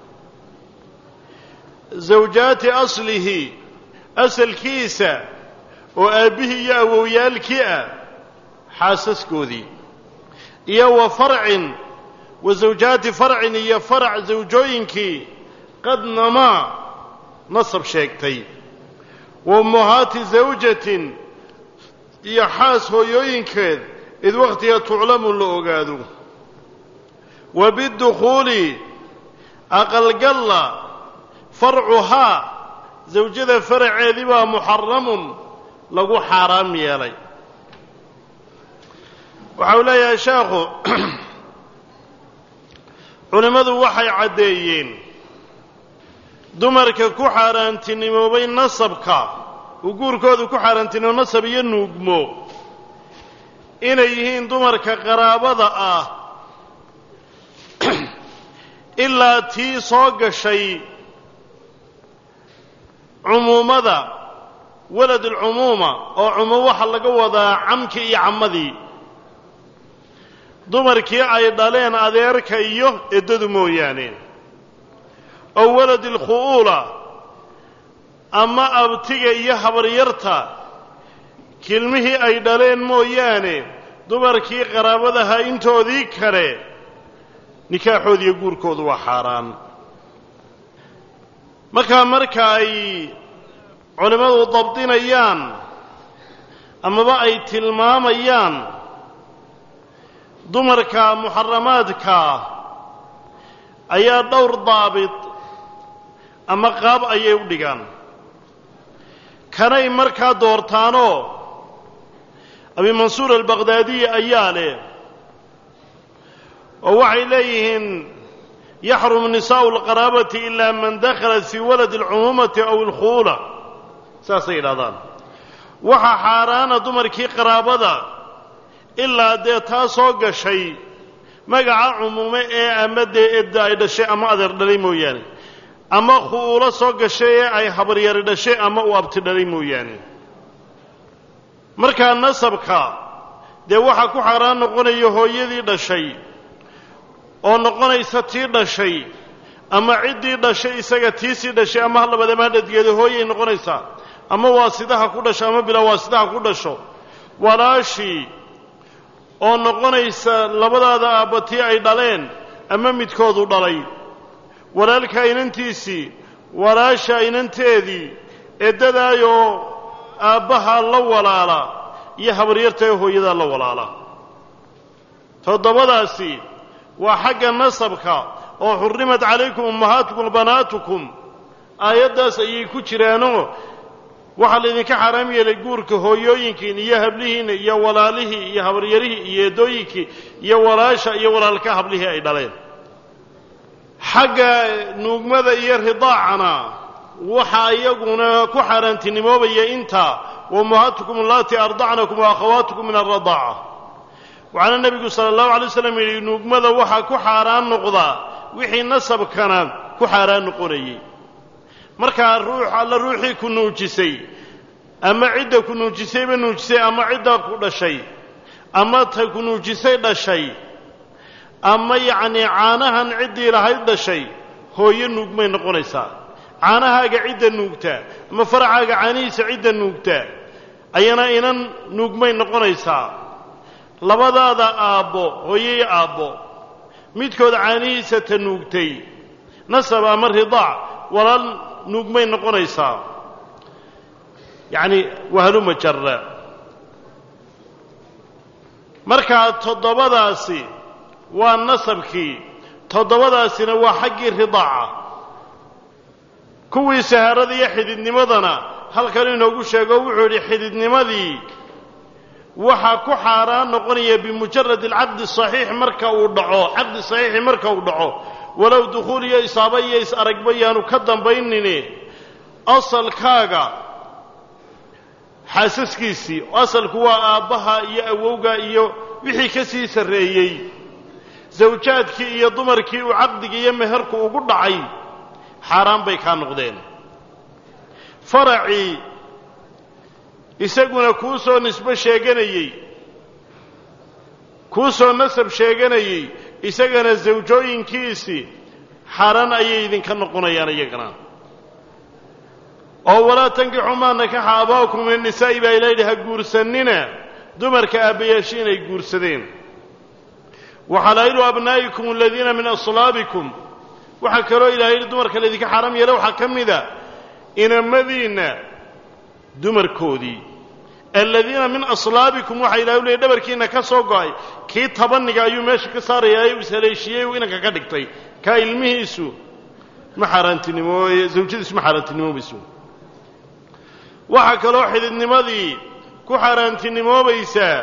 zawjaati aslihi asalkiisa oo aabbihii iyo awowyaalkii ah xaasaskoodii iyo wa farcin wa zawjaati farcin iyo farac zawjooyinkii qad namaa nasab sheegtay wa ummahaati zawjatin iyo xaas hooyooyinkeed id wakhtiga tuclamu la ogaado wa bidukhuuli aqalgalla farcuhaa zawjada faraceedii baa muxaramun lagu xaaraam yeelay waxa uu leeyahay sheekhu culimmadu waxay caddeeyeen dumarka ku xaaraantinimoobay nasabka uu guurkooda ku xaaraantinimo nasab iyo nuugmo inay yihiin dumarka qaraabada ah ilaa tii soo gashay cumuumada walad alcumuuma oo cumuum waxaa laga wadaa camkii iyo cammadii dumarkii ay dhaleen adeerka iyo eddadu mooyaane oo walad alkhu'uula ama abtiga iyo habaryarta kilmihii ay dhaleen mooyaane dumarkii qaraabadaha intoodii kale nikaaxoodiiyo guurkoodu waa xaaraan markaa marka ay culimmadu dabdinayaan amaba ay tilmaamayaan dumarka muxaramaadka ayaa dhowr daabit ama qaab ayay u dhigaan kanay markaa doortaanoo abi mansuur albaqhdaadiyi ayaa leh oo waxay leeyihiin yaxrumu nisaa'u alqaraabati ilaa man dakhalat fii waladi alcumuumati aw alkhuula saasay yidhahdaan waxaa xaaraana dumarkii qaraabada ilaa dee taa soo gashay magaca cumuume ee ama dee edda ay dhashay ama adeer dhalay mooyaane ama khu'uulo soo gashay ee ay habaryari dhashay ama uu abti dhalay mooyaane markaa nasabka dee waxaa ku xaaraan noqonaya hooyadii dhashay oo noqonaysa tii dhashay ama ciddii dhashay isaga tiisii dhashay ama halabadama dhadgeeda hooyay noqonaysaa ama waasidaha ku dhasho ama bilaa waasidaha ku dhasho walaashii oo noqonaysa labadaada aabba tii ay dhaleen ama midkoodu dhalay walaalka inantiisii walaasha inanteedii eddadaayoo aabbaha la walaala iyo habaryarta ee hooyadaa la walaala toddobadaasi waa xagga nasabka oo xurrimat calaykum ummahaatukum banaatukum aayaddaas ayay ku jiraanoo waxaa laydinka xaaraam yeelay guurka hooyooyinkiin iyo hablihiinna iyo walaalihii iyo habaryarihii iyo eedooyinkii iyo walaasha iyo walaalka hablihii ay dhaleen xagga nuugmada iyo ridaacana waxaa iyaguna ku xaaraantinimoobaya intaa wa ummahaatukum allatii ardacnakum wa akhawaatukum min alradaaca waxaana nebigu sala allahu alay waslam yidhi nuugmada waxaa ku xaaraan noqdaa wixii nasabkana ku xaaraan noqonayey markaa ruux alla ruuxii ku nuujisay ama cidda ku nuujisayba nuujisay ama cidda ku dhashay ama ta ku nuujisay dhashay ama yacnii caanahan ciddii lahayd dhashay hooyo nuugmay noqonaysaa caanahaaga cidda nuugtaa ama faracaaga caanihiisa cidda nuugtaa ayana inan nuugmay noqonaysaa labadaada aabbo hooyey aabbo midkood caanihiisa ta nuugtay nasab ama ridaac walaal nuugmay noqonaysaa yacni wahaluma jarra markaa toddobadaasi waa nasabkii toddobadaasina waa xaggii ridaaca kuwii sahaarada iyo xididnimadana halkan inoogu sheego wuxuu yidhi xididnimadii waxaa ku xaaraan noqonaya bimujarad alcaqdi saxiix marka uu dhaco caqdi saxiixi marka uu dhaco walow dukhuul iyo isaaba iyo is aragba yaanu ka dambaynine asalkaaga xaasaskiisii asalku waa aabbaha iyo awowga iyo wixii ka sii sarreeyey sawjaadkii iyo dumarkii uu caqdiga iyo meherku ugu dhacay xaaraan bay kaa noqdeen faracii isaguna kuu soo nisbo sheeganayey kuu soo nasab sheeganayey isagana sawjooyinkiisii xaaraan ayay idinka noqonayaan iyagana oo walaa tankixu maa nakaxa aaba'ukum min annisaa'i baa ilaha yidhi ha guursanina dumarka aabbayaashii inay guursadeen waxalaa'ilu abnaa'ikum aladiina min aslaabikum waxaa kaloo ilahay yidhi dumarka laydinka xaaraam yeela waxaa ka mida inamadiinna dumarkoodii aladiina min aslaabikum waxaa ilahay u leeyay dhabarkiinna ka soo go'ay kii tabaniga ayuu meesha ka saarayaa u ishaleeshiiyey uu inanka ka dhigtay kaa ilmihiisu ma xaaraantinimo zawjadiisu ma xaaraantinimoobayso waxaa kaloo xididnimadii ku xaaraantinimoobaysaa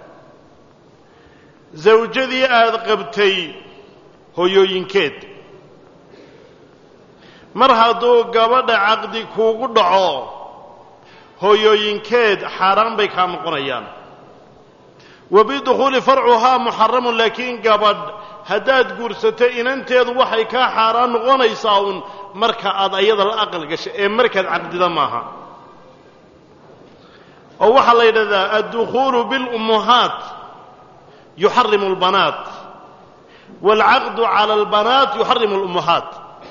zawjadii aada qabtay hoyooyinkeed mar hadduu gabadha caqdi kuugu dhaco hooyooyinkeed xaaraan bay kaa noqonayaan wa bidukhuuli farcuhaa muxaramun laakiin gabadh haddaad guursato inanteedu waxay kaa xaaraan noqonaysaa uun marka aad ayada la aqal gasho ee markaad caqdida maaha oo waxaa la yidhahdaa addukhuulu bilummuhaat yuxarimu albanaat waalcaqdu cala albanaat yuxarimu alummuhaat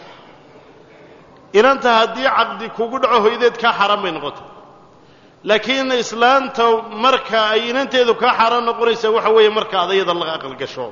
inanta haddii caqdi kugu dhaco hooyadeed kaa xaaraan bay noqotay laakiin islaanta marka ay inanteedu kaa xaaraan noqonaysaa waxa weeye marka ad ayada la aqal gasho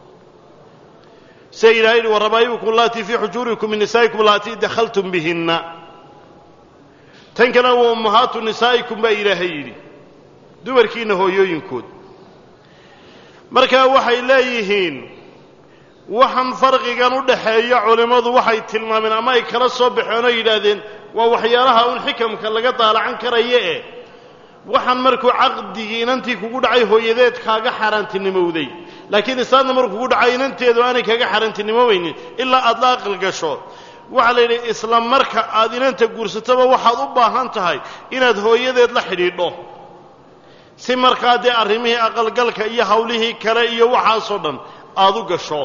sida ilahay yidhi warabaa'ibukum allatii fii xujuurikum min nisaa'ikum allatii dakhaltum bihinna tan kalena waa ummahaatu nisaa'ikum baa ilaahay yidhi dumarkiinna hooyooyinkood markaa waxay leeyihiin waxaan farqigan u dhaxeeya culimmadu waxay tilmaameen ama ay kala soo baxeen oo yidhaahdeen waa waxyaalaha un xikamka laga daalacan karaya eh waxaan markuu caqdigii inantii kugu dhacay hooyadeed kaaga xaaraantinimowday laakiin isaadna markuu kugu dhacay inanteedu aanay kaaga xaaraantinimoweynin ilaa aad la aqal gasho waxaa la yidhi isla marka aad inanta guursatoba waxaad u baahan tahay inaad hooyadeed la xidhiidho si markaa dee arrimihii aqalgalka iyo hawlihii kale iyo waxaasoo dhan aad u gasho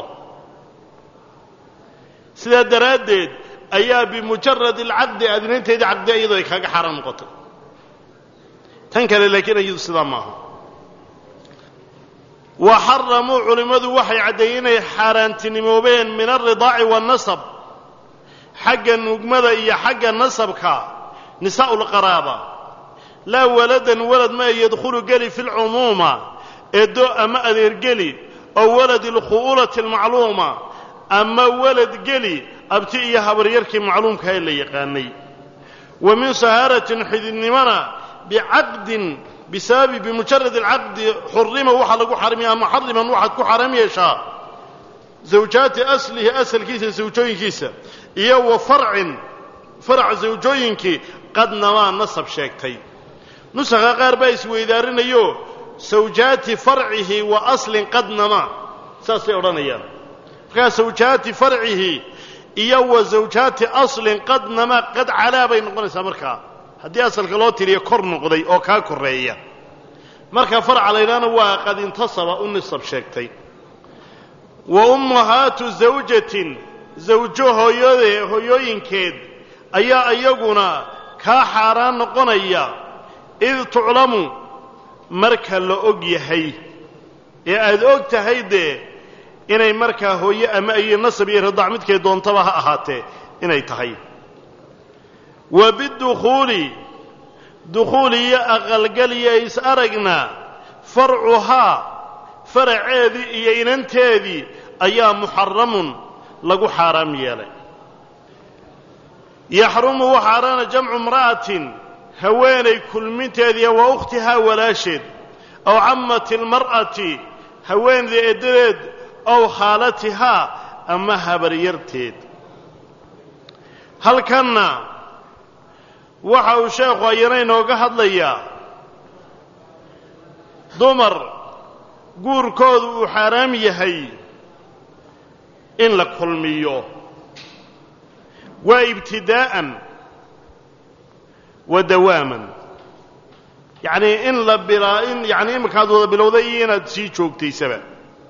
sidaa daraaddeed ayaa bimujarad alcaqdi aad inanteedii caqdi iyadoo ay kaaga xaaraan noqotay tan kale laakiin iyadu sidaa maaha wa xaramuu culimmadu waxay caddeeyeen inay xaaraantinimoobeen min alridaaci waannasab xagga nugmada iyo xagga nasabka nisaa'u lqaraaba laa waladan walad ma yadkhulu geli fi lcumuuma eeddo ama adeergeli oo waladi alkhu'ulati almacluuma ama walad geli abti iyo habaryarkii macluumka ee la yaqaanay wa min sahaaratin xididnimona bicaqdin bisababi bimujarad alcaqdi xurima waxaa lagu xarimiya ama xariman waxaad ku xaram yeeshaa zawjaati aslihi asalkiisa zawjooyinkiisa iyo wa farcin farac zawjooyinkii qadnamaa nasab sheegtay nusakha qaar baa isweydaarinayo sawjaati farcihi wa aslin qadnamaa saasay odhanayaan markaa sawjaati farcihi iyo wa zawjaati aslin qadnamaa qad calaa bay noqonaysaa markaa haddii asalka loo tiriyo kor noqday oo kaa korreeya marka farca laydhaana waa qad intasaba u nisab sheegtay wa ummahaatu zawjatin zawjo hooyade hooyooyinkeed ayaa iyaguna kaa xaaraan noqonaya id tuclamu marka la og yahay ee aad og tahay dee inay markaa hooye ama iyo nasab iyo radaac midkay doontaba ha ahaatee inay tahay wa bidukhuuli dukhuul iyo aqalgal iyo is aragna farcuhaa faraceedii iyo inanteedii ayaa muxaramun lagu xaaraam yeelay yaxrumu waxaaraana jamcu imra'atin haweenay kulminteediiyo wa ukhtihaa walaasheed aw cammati almar'ati haweenayda eeddadeed ow khaalatihaa ama habaryarteed halkanna waxa uu sheekhu ayana inooga hadlayaa dumar guurkoodu uu xaaraam yahay in la kulmiyo waa ibtidaa'an wa dawaaman yacnii in la bilaa in yacni iminkaad wada bilowday iyo inaad sii joogtaysaba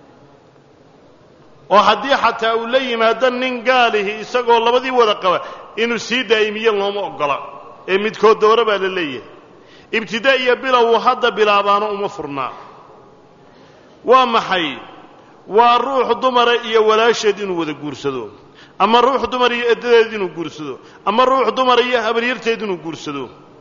oo haddii xataa uu la yimaado nin gaalihi isagoo labadii wada qaba inuu sii daa'imiyo looma oggola ee midkood doore baa la leeyahay ibtidaa iyo bilow hadda bilaabaano uma furnaa waa maxay waa ruux dumara iyo walaasheed inuu wada guursado ama ruux dumar iyo eddadeed inuu guursado ama ruux dumar iyo habaryarteed inuu guursado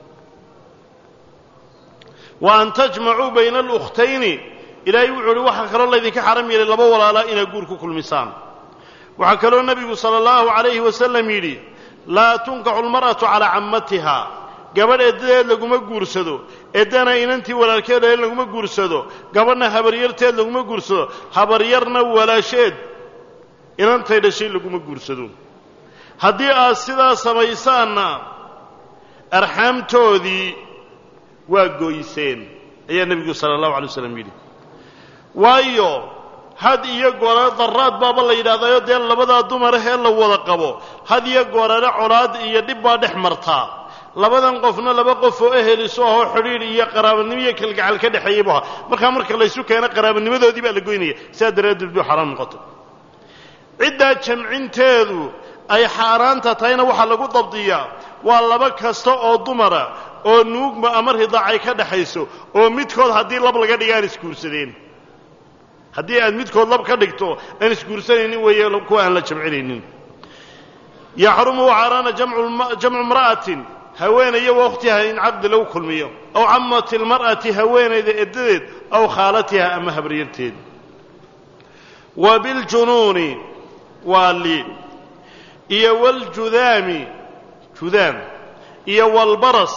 wa an tajmacuu bayna alukhtayni ilaahay wuxuu uhi waxaa kaloo laydinka xaram yeelay laba walaalaa inaad guur ku kulmisaan waxaa kaloo nebigu sala allahu calayhi wasalam yidhi laa tunkaxu lmar'atu calaa cammatiha gabadh eddadeed laguma guursado eddana inantii walaalkeed ee laguma guursado gabadhna habaryarteed laguma guursado habaryarna walaasheed inantay dhashay laguma guursado haddii aad sidaa samaysaanna arxaamtoodii waa gooyseen ayaa nebigu sala allahu alay waslam yidhi waayo had iyo goorare daraad baaba la yidhahdaayo dee labadaa dumarahee la wada qabo had iyo goorare colaad iyo dhib baa dhex martaa labadan qofna laba qof oo eheliso ahoo xidhiidh iyo qaraabanimo iyo kalgacal ka dhexeeyey bu ahaa markaa marka laysu keeno qaraabanimadoodii baa la goynaya sidaa daraaddeed buu xaaraan noqotay ciddaa jamcinteedu ay xaaraanta tahayna waxaa lagu dabdiyaa waa laba kasta oo dumara oo nuugma ama ridaacay ka dhaxayso oo midkood haddii lab laga dhiga aan isguursadeen haddii aad midkood lab ka dhigto aan isguursanaynin weeye kuwa aan la jamcinaynin yaxrumu waxaaraana jamcu imra'atin haweenayo wakhtiha in caqdi lagu kulmiyo aw cammati almar'ati haweenayda eddadeed aw khaalatiha ama habaryarteed wa biljunuuni waa li iyo waljudaami judaam iyo walbaras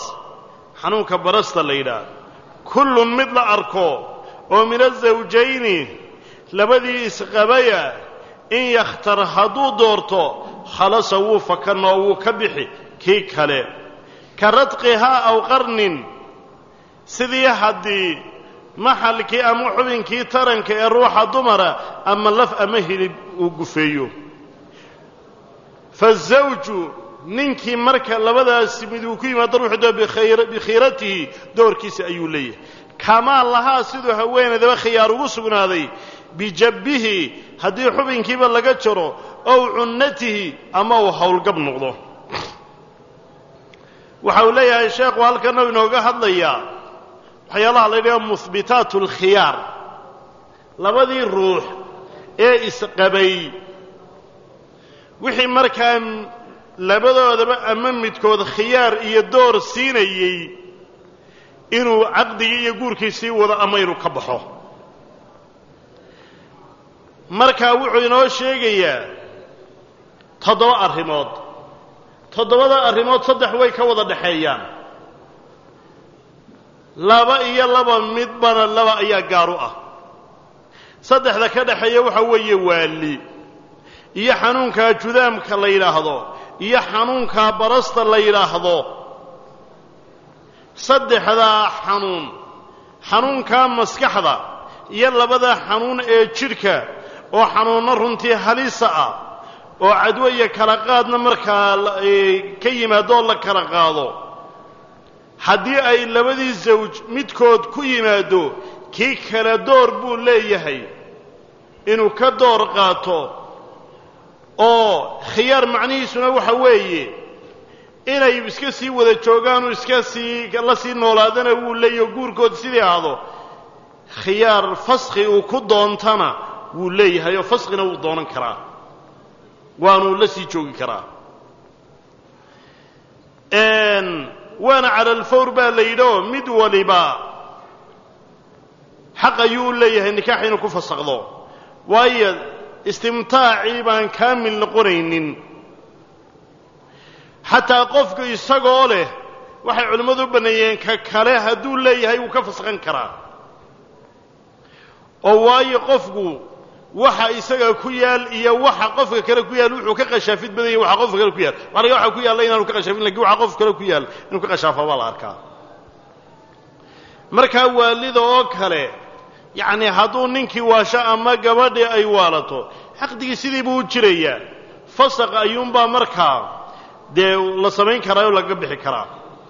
xanuunka barasta la yidhaah kullun mid la arko oo min azawjayni labadii isqabaya in yakhtar hadduu doorto khalasa wuu fakanoo wuu ka bixi kii kale ka radqihaa aw qarnin sidii haddii maxalkii ama xubinkii taranka ee ruuxa dumara ama laf ama hilib uu gufeeyo fazawju ninkii marka labadaasi mid uu ku yimaado ruuxdo bikhiiratihi doorkiisa ayuu leeyahay kamaa lahaa siduu haweenaydaba khiyaar ugu sugnaaday bijabbihi haddii xubinkiiba laga jaro ow cunnatihi ama uu howlgab noqdo waxa uu leeyahay sheekhu halkana inooga hadlayaa waxyaalaha la ydhaha muhbitaat alkhiyaar labadii ruux ee isqabay wixii markaa labadoodaba ama midkood khiyaar iyo door siinayey inuu caqdigii iyo guurkiisii wado ama inuu ka baxo markaa wuxuu inoo sheegayaa toddoba arrimood toddobada arrimood saddex way ka wada dhexeeyaan laba iyo laba midbana laba ayaa gaar u ah saddexda ka dhexeeya waxa weeye waali iyo xanuunkaa judaamka la yidhaahdo iyo xanuunkaa barasta la yidhaahdo saddexdaa xanuun xanuunkaa maskaxda iyo labada xanuun ee jidhka oo xanuunno runtii halisa ah oo cadwo iyo kala qaadna markaa ka yimaadoo la kala qaado haddii ay labadii sawj midkood ku yimaado kii kale door buu leeyahay inuu ka door qaato oo khiyaar macnihiisuna waxa weeye inay iska sii wada joogaanoo iska sii la sii noolaadana wuu leeyahy oo guurkood sidii ahdo khiyaar faskhi uu ku doontana wuu leeyahay oo faskhina wuu doonan karaa waanuu la sii joogi karaa waana cala alfawr baa la yidhi oo mid waliba xaq ayuu u leeyahay nikaax inuu ku fasakhdo waayo istimtaacii baan kaamil noqonaynin xataa qofku isagoo leh waxay culimmadu u banneeyeen ka kale hadduu leeyahay wuu ka fasakhan karaa oo waayo qofku waxa isaga ku yaal iyo waxa qofka kale ku yaal wuxuu ka qashaafid badan yahy waxa qofka kale ku yaal waxa laga waxa ku yaalla inaanu ka qashaafin lakin waxa qof kale ku yaal inuu ka qashaafa baa la arkaa markaa waalida oo kale yacni hadduu ninkii waasho ama gabadhii ay waalato xaqdigii sidii buu u jirayaa fasaq ayuunbaa markaa dee la samayn karaa oo lagaga bixi karaa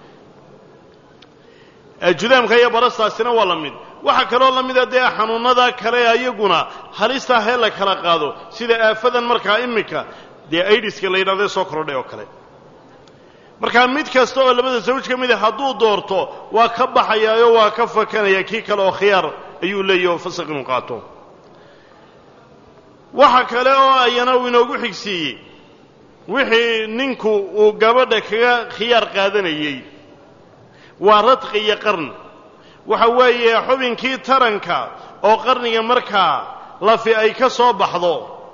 judaamka iyo barastaasina waa la mid waxaa kaloo la mida dee xanuunnada kale ayaguna halistaa hee la kala qaado sida aafadan markaa iminka dee aidiska la yidhahdo ee soo kordhay oo kale markaa mid kasta oo labada sawj ka mida hadduu doorto waa ka baxayaayo waa ka fakanaya kii kale oo khiyaar ayuu leeyahy oo fasaq inuu qaato waxa kale oo ayana uu inoogu xigsiiyey wixii ninku uu gabadha kaga khiyaar qaadanayey waa radqi iyo qarn waxa weeye xubinkii taranka oo qarniga markaa lafi ay ka soo baxdo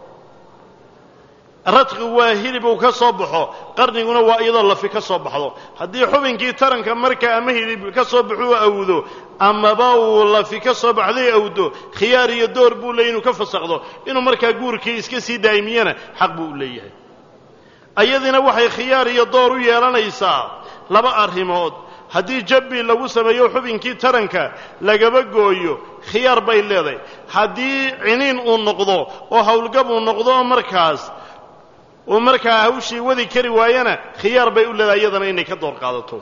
radqigu waa hilib uu ka soo baxo qarniguna waa iyadoo lafi ka soo baxdo haddii xubinkii taranka markaa ama hilib ka soo baxuu awdo amaba uu lafi ka soo baxday awdo khiyaar iyo door buu leeyay inuu ka fasakdo inuu markaa guurkii iska sii daa'imiyana xaq buu u leeyahay ayadina waxay khiyaar iyo door u yeelanaysaa laba arrimood haddii jabbi lagu sameeyo xubinkii taranka lagaba gooyo khiyaar bay leedahay haddii ciniin uu noqdo oo howlgab uu noqdo markaas uu markaa hawshii wadi kari waayana khiyaar bay u leedahay iyadana inay ka door qaadato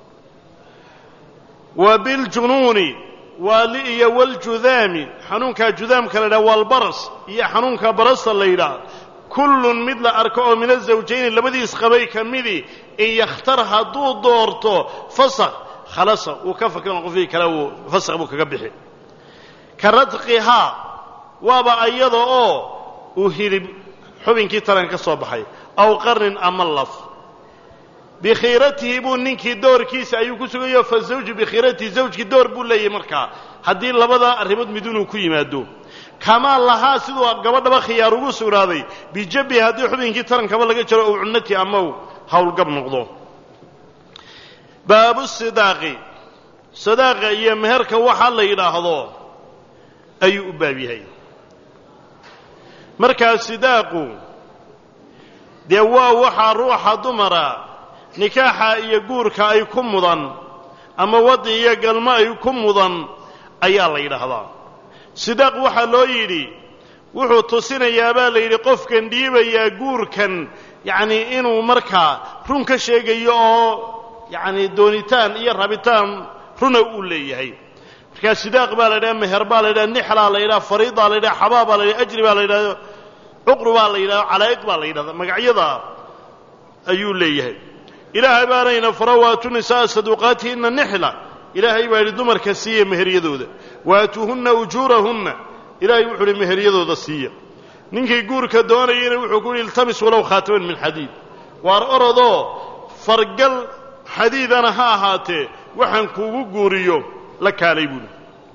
wa biljunuuni waali iyo waljudaami xanuunkaa judaamka la yidhaha walbaras iyo xanuunka barasta la yidhaah kullun mid la arko oo min azawjayni labadii isqabay ka midii in yakhtar hadduu doorto fasakh khalasa uu ka fakran qofkii kale uu fasakh buu kaga bixi ka radqihaa waaba ayada oo uu hilib xubinkii taranka ka soo baxay aw qarnin ama laf bikhiiratihi buu ninkii doorkiisa ayuu ku sugayo fa zawju bikhiiratihi zawjkii door buu leeyahay markaa haddii labada arrimood mid inuu ku yimaado kamaa lahaa siduu gabadhaba khiyaar ugu sugnaaday bijabbihi haddii xubinkii tarankaba laga jaro ou cunnati ama u howlgab noqdo baabu sidaaqi sadaaqa iyo meherka waxaa la yidhaahdo ayuu u baab yahay markaa sidaaqu dee waa waxaa ruuxa dumara nikaaxa iyo guurka ay ku mudan ama waddi iyo galmo ay ku mudan ayaa la yidhaahdaa sidaaq waxaa loo yidhi wuxuu tusinayaa baa la yidhi qofkan dhiibayaa guurkan yacnii inuu markaa run ka sheegayo oo yacni doonitaan iyo rabitaan runa uu leeyahay markaa sidaaq baa la yidhaha meher baa la yidhaha nixlaa la yidhaha fariidaa la yidhaha xabaa baa la yidhaha ajri baa la yidhahda cuqru baa la yidhahda calaa'iq baa la yidhahda magacyada ayuu leeyahay ilaahay baanayna fara waatu nisaaa saduuqaatihinna nixla ilaahay baa yidhi dumarka siiya meheryadooda waatuuhunna ujuurahunna ilaahay wuxuu uhi meheryadooda siiya ninkii guurka doonayana wuxuu ku yidhi iltamis walow khaataman min xadiid waar orodoo fargal xadiidana ha ahaatee waxaan kuugu guuriyo la kaalay buuhi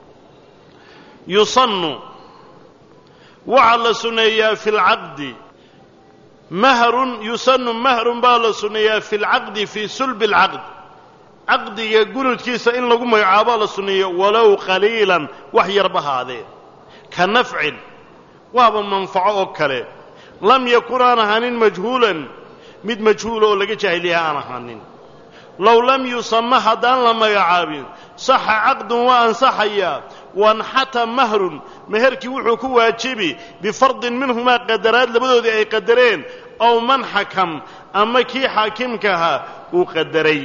yusannu waxaa la sunneeyaa fi lcaqdi mahrun yusannu mahrun baa la sunneeyaa fi lcaqdi fii sulbi alcaqd caqdiga gunudkiisa in lagu magacaabaa la sunneeyo walow qaliilan wax yarba haadee ka nafcin waaba manfaco oo kale lam yakun aan ahaanin majhuulan mid majhuula oo laga jaahiliya aan ahaanin low lam yusama haddaan la magacaabin saxa caqdun waa ansaxayaa wanxata mahrun meherkii wuxuu ku waajibi bifardin minhumaa qadaraad labadoodii ay qadareen ow man xakam ama kii xaakimka ahaa uu qadaray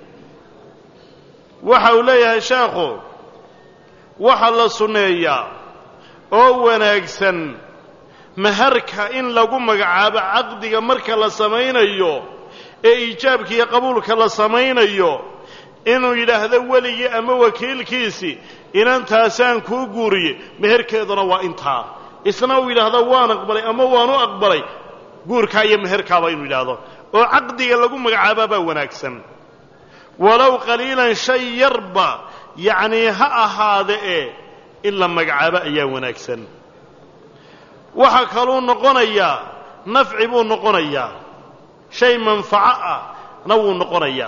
waxa uu leeyahay sheekhu waxaa la sunneeyaa oo wanaagsan meherka in lagu magacaabo caqdiga marka la samaynayo ee iijaabka iyo qabuulka la samaynayo inuu yidhaahdo weligii ama wakiilkiisii inantaasaan kuu guuriye meherkeeduna waa intaa isna uu yidhaahdo waan aqbalay ama waan u aqbalay guurkaa iyo meherkaaba inuu yidhaahdo oo caqdiga lagu magacaabaa baa wanaagsan walow qaliilan shay yarba yacnii ha ahaade ee in la magacaabo ayaa wanaagsan waxaa kaluu noqonayaa nafci buu noqonayaa shay manfaco ah na wuu noqonayaa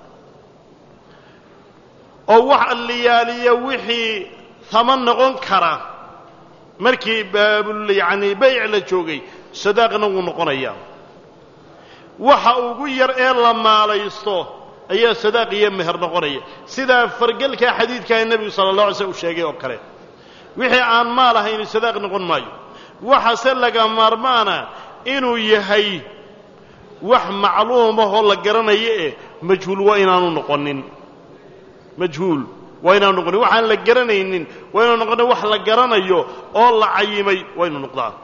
oo wax alliyaaliya wixii tama noqon kara markii baabul yacnii bayc la joogay sadaaqna wuu noqonayaa waxa ugu yar ee la maalaysto ayaa sadaaq iyo meher noqonaya sidaa fargelkaa xadiidkaa nebigu sala allah alay slm u sheegay oo kale wixii aan maal ahayn sadaaq noqon maayo waxase laga maarmaana inuu yahay wax macluumahoo la garanayo eh majhuul waa inaanu noqonin majhuul waa inaanu noqonin waxaan la garanaynin waa inaanu noqonin wax la garanayo oo la cayimay waa inu noqdaa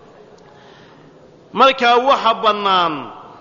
markaa waxa bannaan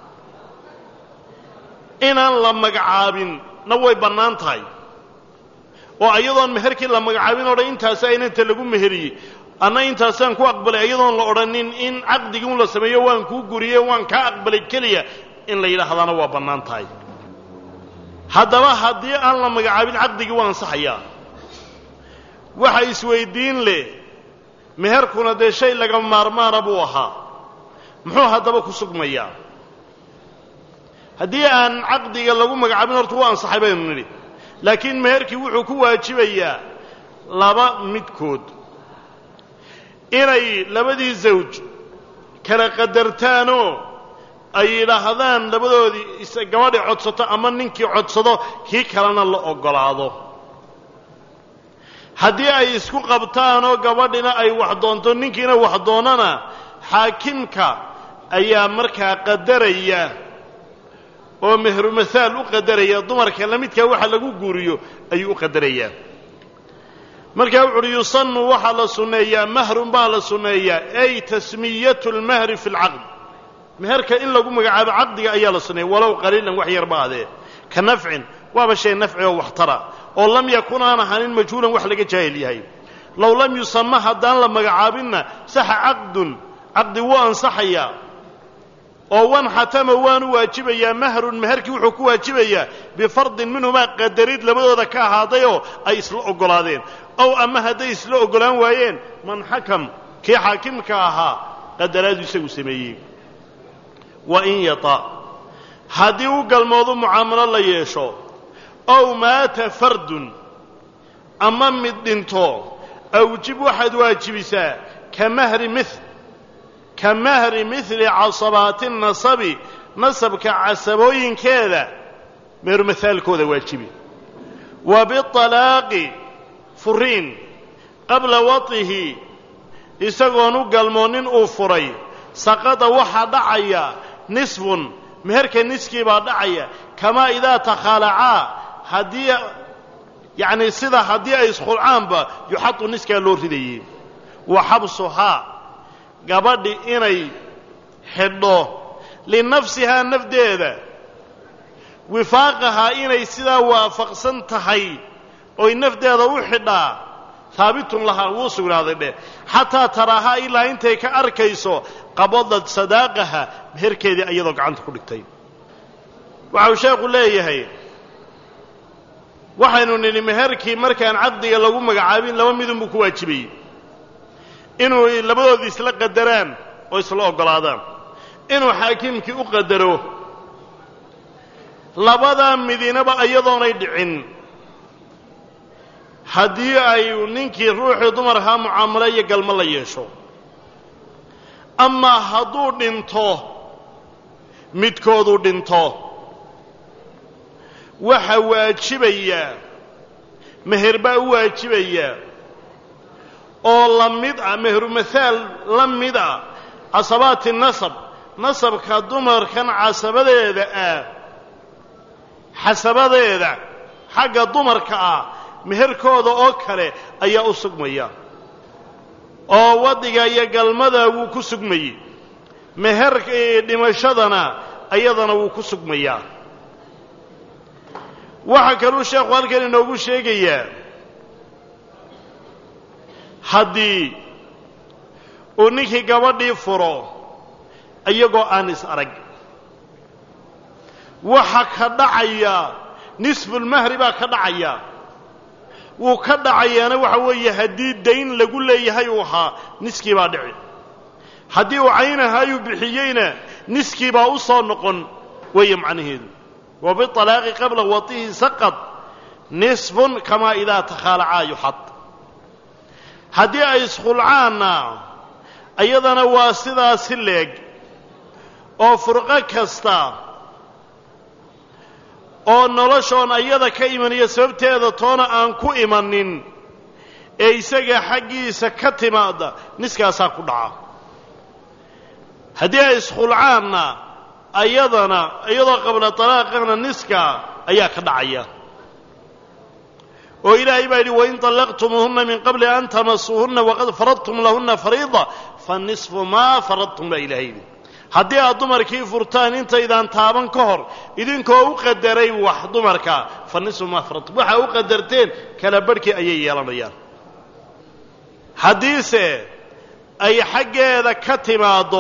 inaan la magacaabin na way bannaan tahay oo ayadoon meherkii la magacaabin o dhan intaasa inanta lagu meheriyey anna intaasaan ku aqbalay ayadoon la odhanin in caqdigii un la sameeyo waan kuu guriye waan kaa aqbalay keliya in la yidhaahdaana waa bannaan tahay haddaba haddii aan la magacaabin caqdigii waa ansaxayaa waxa isweyddiin leh meherkuna dee shay laga maarmaana buu ahaa muxuu haddaba ku sugmayaa haddii aan caqdiga lagu magacaabin horta waa ansaxay baynu nidhi laakiin meherkii wuxuu ku waajibayaa laba midkood inay labadii zawj kala qadartaanoo ay yidhaahdaan labadoodii gabadhii codsato ama ninkii codsado kii kalena la oggolaado haddii ay isku qabtaanoo gabadhina ay wax doonto ninkiina wax doonana xaakimka ayaa markaa qadaraya oo mehru mahaal u qadaraya dumarka lamidkaa waxa lagu guuriyo ayuu u qadarayaa markaa wuxu uhi yusannu waxaa la sunneeyaa mahrun baa la sunneeyaa ay tasmiyatu lmahri fi lcaqd meherka in lagu magacaabo caqdiga ayaa la sunneeya walow qaliilan wax yarba adee ka nafcin waaba shay nafci oo waxtara oo lam yakun aan ahanin majhuulan wax laga jaahil yahay low lam yusama haddaan la magacaabinna saxa caqdun caqdi wuu ansaxayaa oo wan xatama waanu waajibayaa mahrun meherkii wuxuu ku waajibayaa bifardin minhumaa qadarid labadooda ka ahaadayoo ay isla oggolaadeen ow ama hadday isla oggolaan waayeen man xakam kii xaakimka ahaa qadaraadu isagu sameeyey wa in yata haddii u galmoodu mucaamalo la yeesho ow maata fardun ama mid dhinto awjib waxaad waajibisaa ka mahri mil ka mahri mihli casabaati nasabi nasabka casabooyinkeeda meheru mahaalkooda waajibi wa bialaaqi furiin qabla watihi isagoon u galmoonin uu furay saqada waxaa dhacaya nisfun meherka niskii baa dhacaya kamaa idaa takhaalacaa haddii yacni sida haddii ay iskhulcaanba yuxadu niskaa loo ridayey wa xabsuhaa gabadhi inay xidho linafsihaa nafdeeda wifaaqahaa inay sidaa waafaqsan tahay oy nafdeeda u xidhaa haabitun lahaa wuu sugnaaday dheh xataa taraahaa ilaa intay ka arkayso qabadad sadaaqaha meherkeedii iyadoo gacanta ku dhigtay waxa uu sheekhu leeyahay waxaynu nidhi meherkii markaan caqdiga lagu magacaabin laba midunbuu ku waajibayey inuu labadoodii isla qadaraan oo isla oggolaadaan inuu xaakiimkii u qadaro labadaa midinaba iyadoonay dhicin haddii ay ninkii ruuxii dumarkaa mucaamalo iyo galmo la yeesho amaa hadduu dhinto midkooduu dhinto waxa waajibayaa meher baa u waajibayaa oo la mid ah meheru mahaal la mid ah casabaati nasab nasabka dumarkan casabadeeda ah xasabadeeda xagga dumarka ah meherkooda oo kale ayaa u sugmaya oo waddiga iyo galmada wuu ku sugmayey meherka dhimashadana iyadana wuu ku sugmayaa waxaa kaluu sheekhu halkan inoogu sheegayaa haddii uu ninkii gabadhii furo iyagoo aan is arag waxa ka dhacaya nisfulmahri baa ka dhacaya wuu ka dhacayaana waxa weeye haddii dayn lagu leeyahay uu ahaa niskii baa dhici haddii uu caynahaayuu bixiyeyna niskii baa u soo noqon weeye macnaheedu wa bialaaqi qabla watihi saqad nisfun kamaa idaa takhaalacaa yuxad haddii ay iskhulcaanna iyadana waa sidaasi leeg oo furqo kasta oo noloshoon ayada ka imaniyo sababteeda toona aan ku imanin ee isaga xaggiisa ka timaada niskaasaa ku dhaca haddii ay iskhulcaanna ayadana iyadoo qabla talaaqana niska ayaa ka dhacaya oo ilaahay baa yidhi wain طallaqtumuuhuna min qabli an tamasuuhuna waqad faradtum lahuna fariida fanisfu maa faradtum baa ilahay yidhi haddii aad dumarkii furtaan intaydaan taaban ka hor idinkoo u qadaray wax dumarka fa nisfu maa faradtum waxaa u qadarteen kala barhkii ayay yeelanayaan haddiise ay xaggeeda ka timaaddo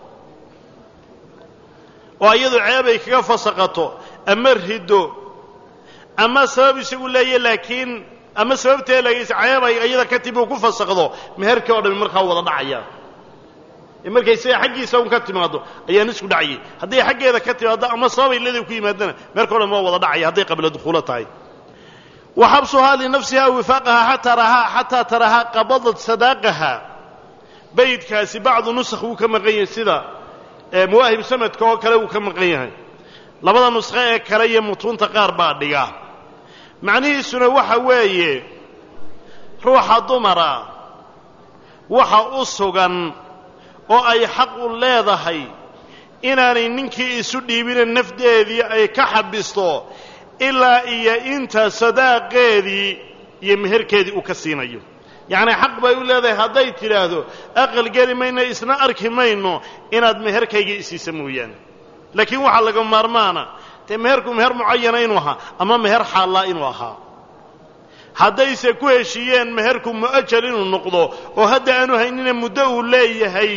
oo iyadu ceeb ay kaga fasaqato ama riddo ama sabab isagu leeya laakiin ama sababtee lagaysa ceeb ay iyada ka timi uu ku fasaqdo meherkii oo dhami markaa wada dhacaya ee markay siga xaggiisa un ka timaaddo ayaan isku dhacayay hadday xaggeeda ka timaaddo ama sababay leeday ku yimaadana meherka o dhami waa wada dhacaya hadday qabla dukhuulo tahay wa xabsuhaa linafsiha wifaaqaha xataa rahaa xataa tarahaa qabadat sadaaqaha baydkaasi bacdu nusakh wuu ka maqan yahay sida mawaahib sanadka oo kale wuu ka maqan yahay labada nusqo ee kale iyo mutuunta qaar baa dhiga macnihiisuna waxa weeye ruuxa dumara waxa u sugan oo ay xaq u leedahay inaanay ninkii isu dhiibina nafdeedii ay ka xabisto ilaa iyo inta sadaaqeedii iyo meherkeedii uu ka siinayo yacnii xaq bay u leedahay hadday tidhaahdo aqal geli mayno isna arki mayno inaad meherkayga isiisa mooyaane laakiin waxaa laga maarmaana dee meherku meher mucayana inuu ahaa ama meher xaallaa inuu ahaa haddayse ku heshiiyeen meherku mu'ajal inuu noqdo oo hadda aanu haynina muddo uu leeyahay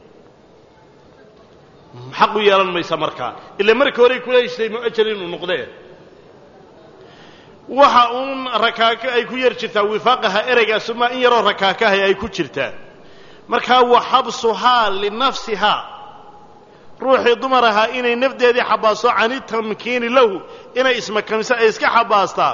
xaq u yeelan maysa markaa ila markii horey kula heshtay mu'ajal inuu noqdee waxa uun rakaako ay ku yar jirtaa wifaaqaha ereygaas ma in yaroo rakaakahay ay ku jirtaa markaa wa xabsuhaa linafsihaa ruuxii dumar ahaa inay nafdeedii xabaasto cani tamkiini lahu inay ismakamisa ay iska xabaastaa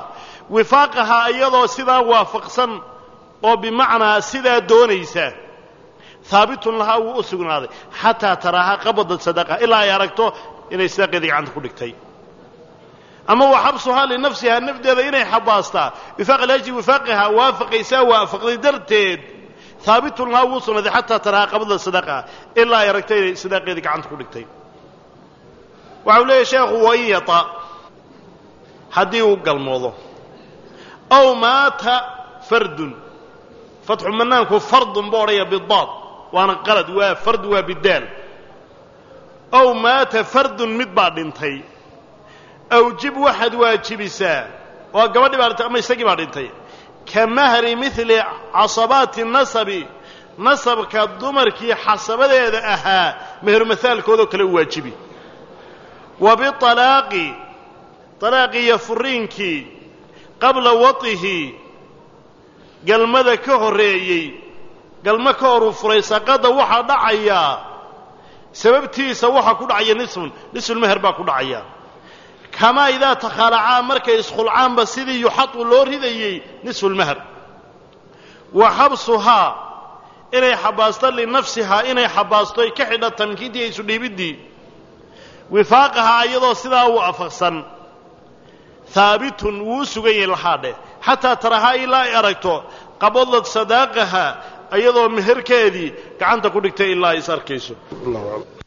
wifaaqahaa iyadoo sidaa waafaqsan oo bimacnaa sidaa doonaysa haabitun lahaa wuu u sugnaaday xataa taraaha qabada sadaqa ilaa ay aragto inay sadaqeedii gacanta ku dhigtay ama wa xabsuhaa linafsihaa nafdeeda inay xabaastaa wifaaq alhaji wifaaqihaa waafaqaysaa waafaqday darteed haabitun lahaa wuu sugnaaday xataa taraaha qabada sadaqa ilaa ay aragto inay sadaqeedii gacanta ku dhigtay waxa uu leeyahy sheekhu wain yata haddii uu galmoodo aw maata fardun fatxu manaanku fardun buu odhaya bidaad waana qalad waa fard waa bidaal aw maata fardun mid baa dhintay awjib waxaad waajibisaa waa gabadhii baa dhintay ama isagii baa dhintay ka mahri mili casabaati nasabi nasabka dumarkii xasabadeeda ahaa meherumahaalkoodoo kale u waajibi wa bialaaqi alaaqii iyo furiinkii qabla watihi galmada ka horreeyey galmo ka horuu furay saqada waxaa dhacayaa sababtiisa waxaa ku dhacaya nisfun nisfulmeher baa ku dhacaya kamaa idaa takhaalacaa markay iskhulcaanba sidii yuxadu loo ridayey nisfulmeher wa xabsuhaa inay xabaasto linafsihaa inay xabaasto ay ka xidha tamkiintii iyo isudhiibiddii wifaaqahaa iyadoo sidaa u afaqsan haabitun wuu u sugan yahay lahaadhe xataa tarahaa ilaa ay aragto qabadad sadaaqaha iyadoo meherkeedii gacanta ku dhigtay ilaa ay is arkayso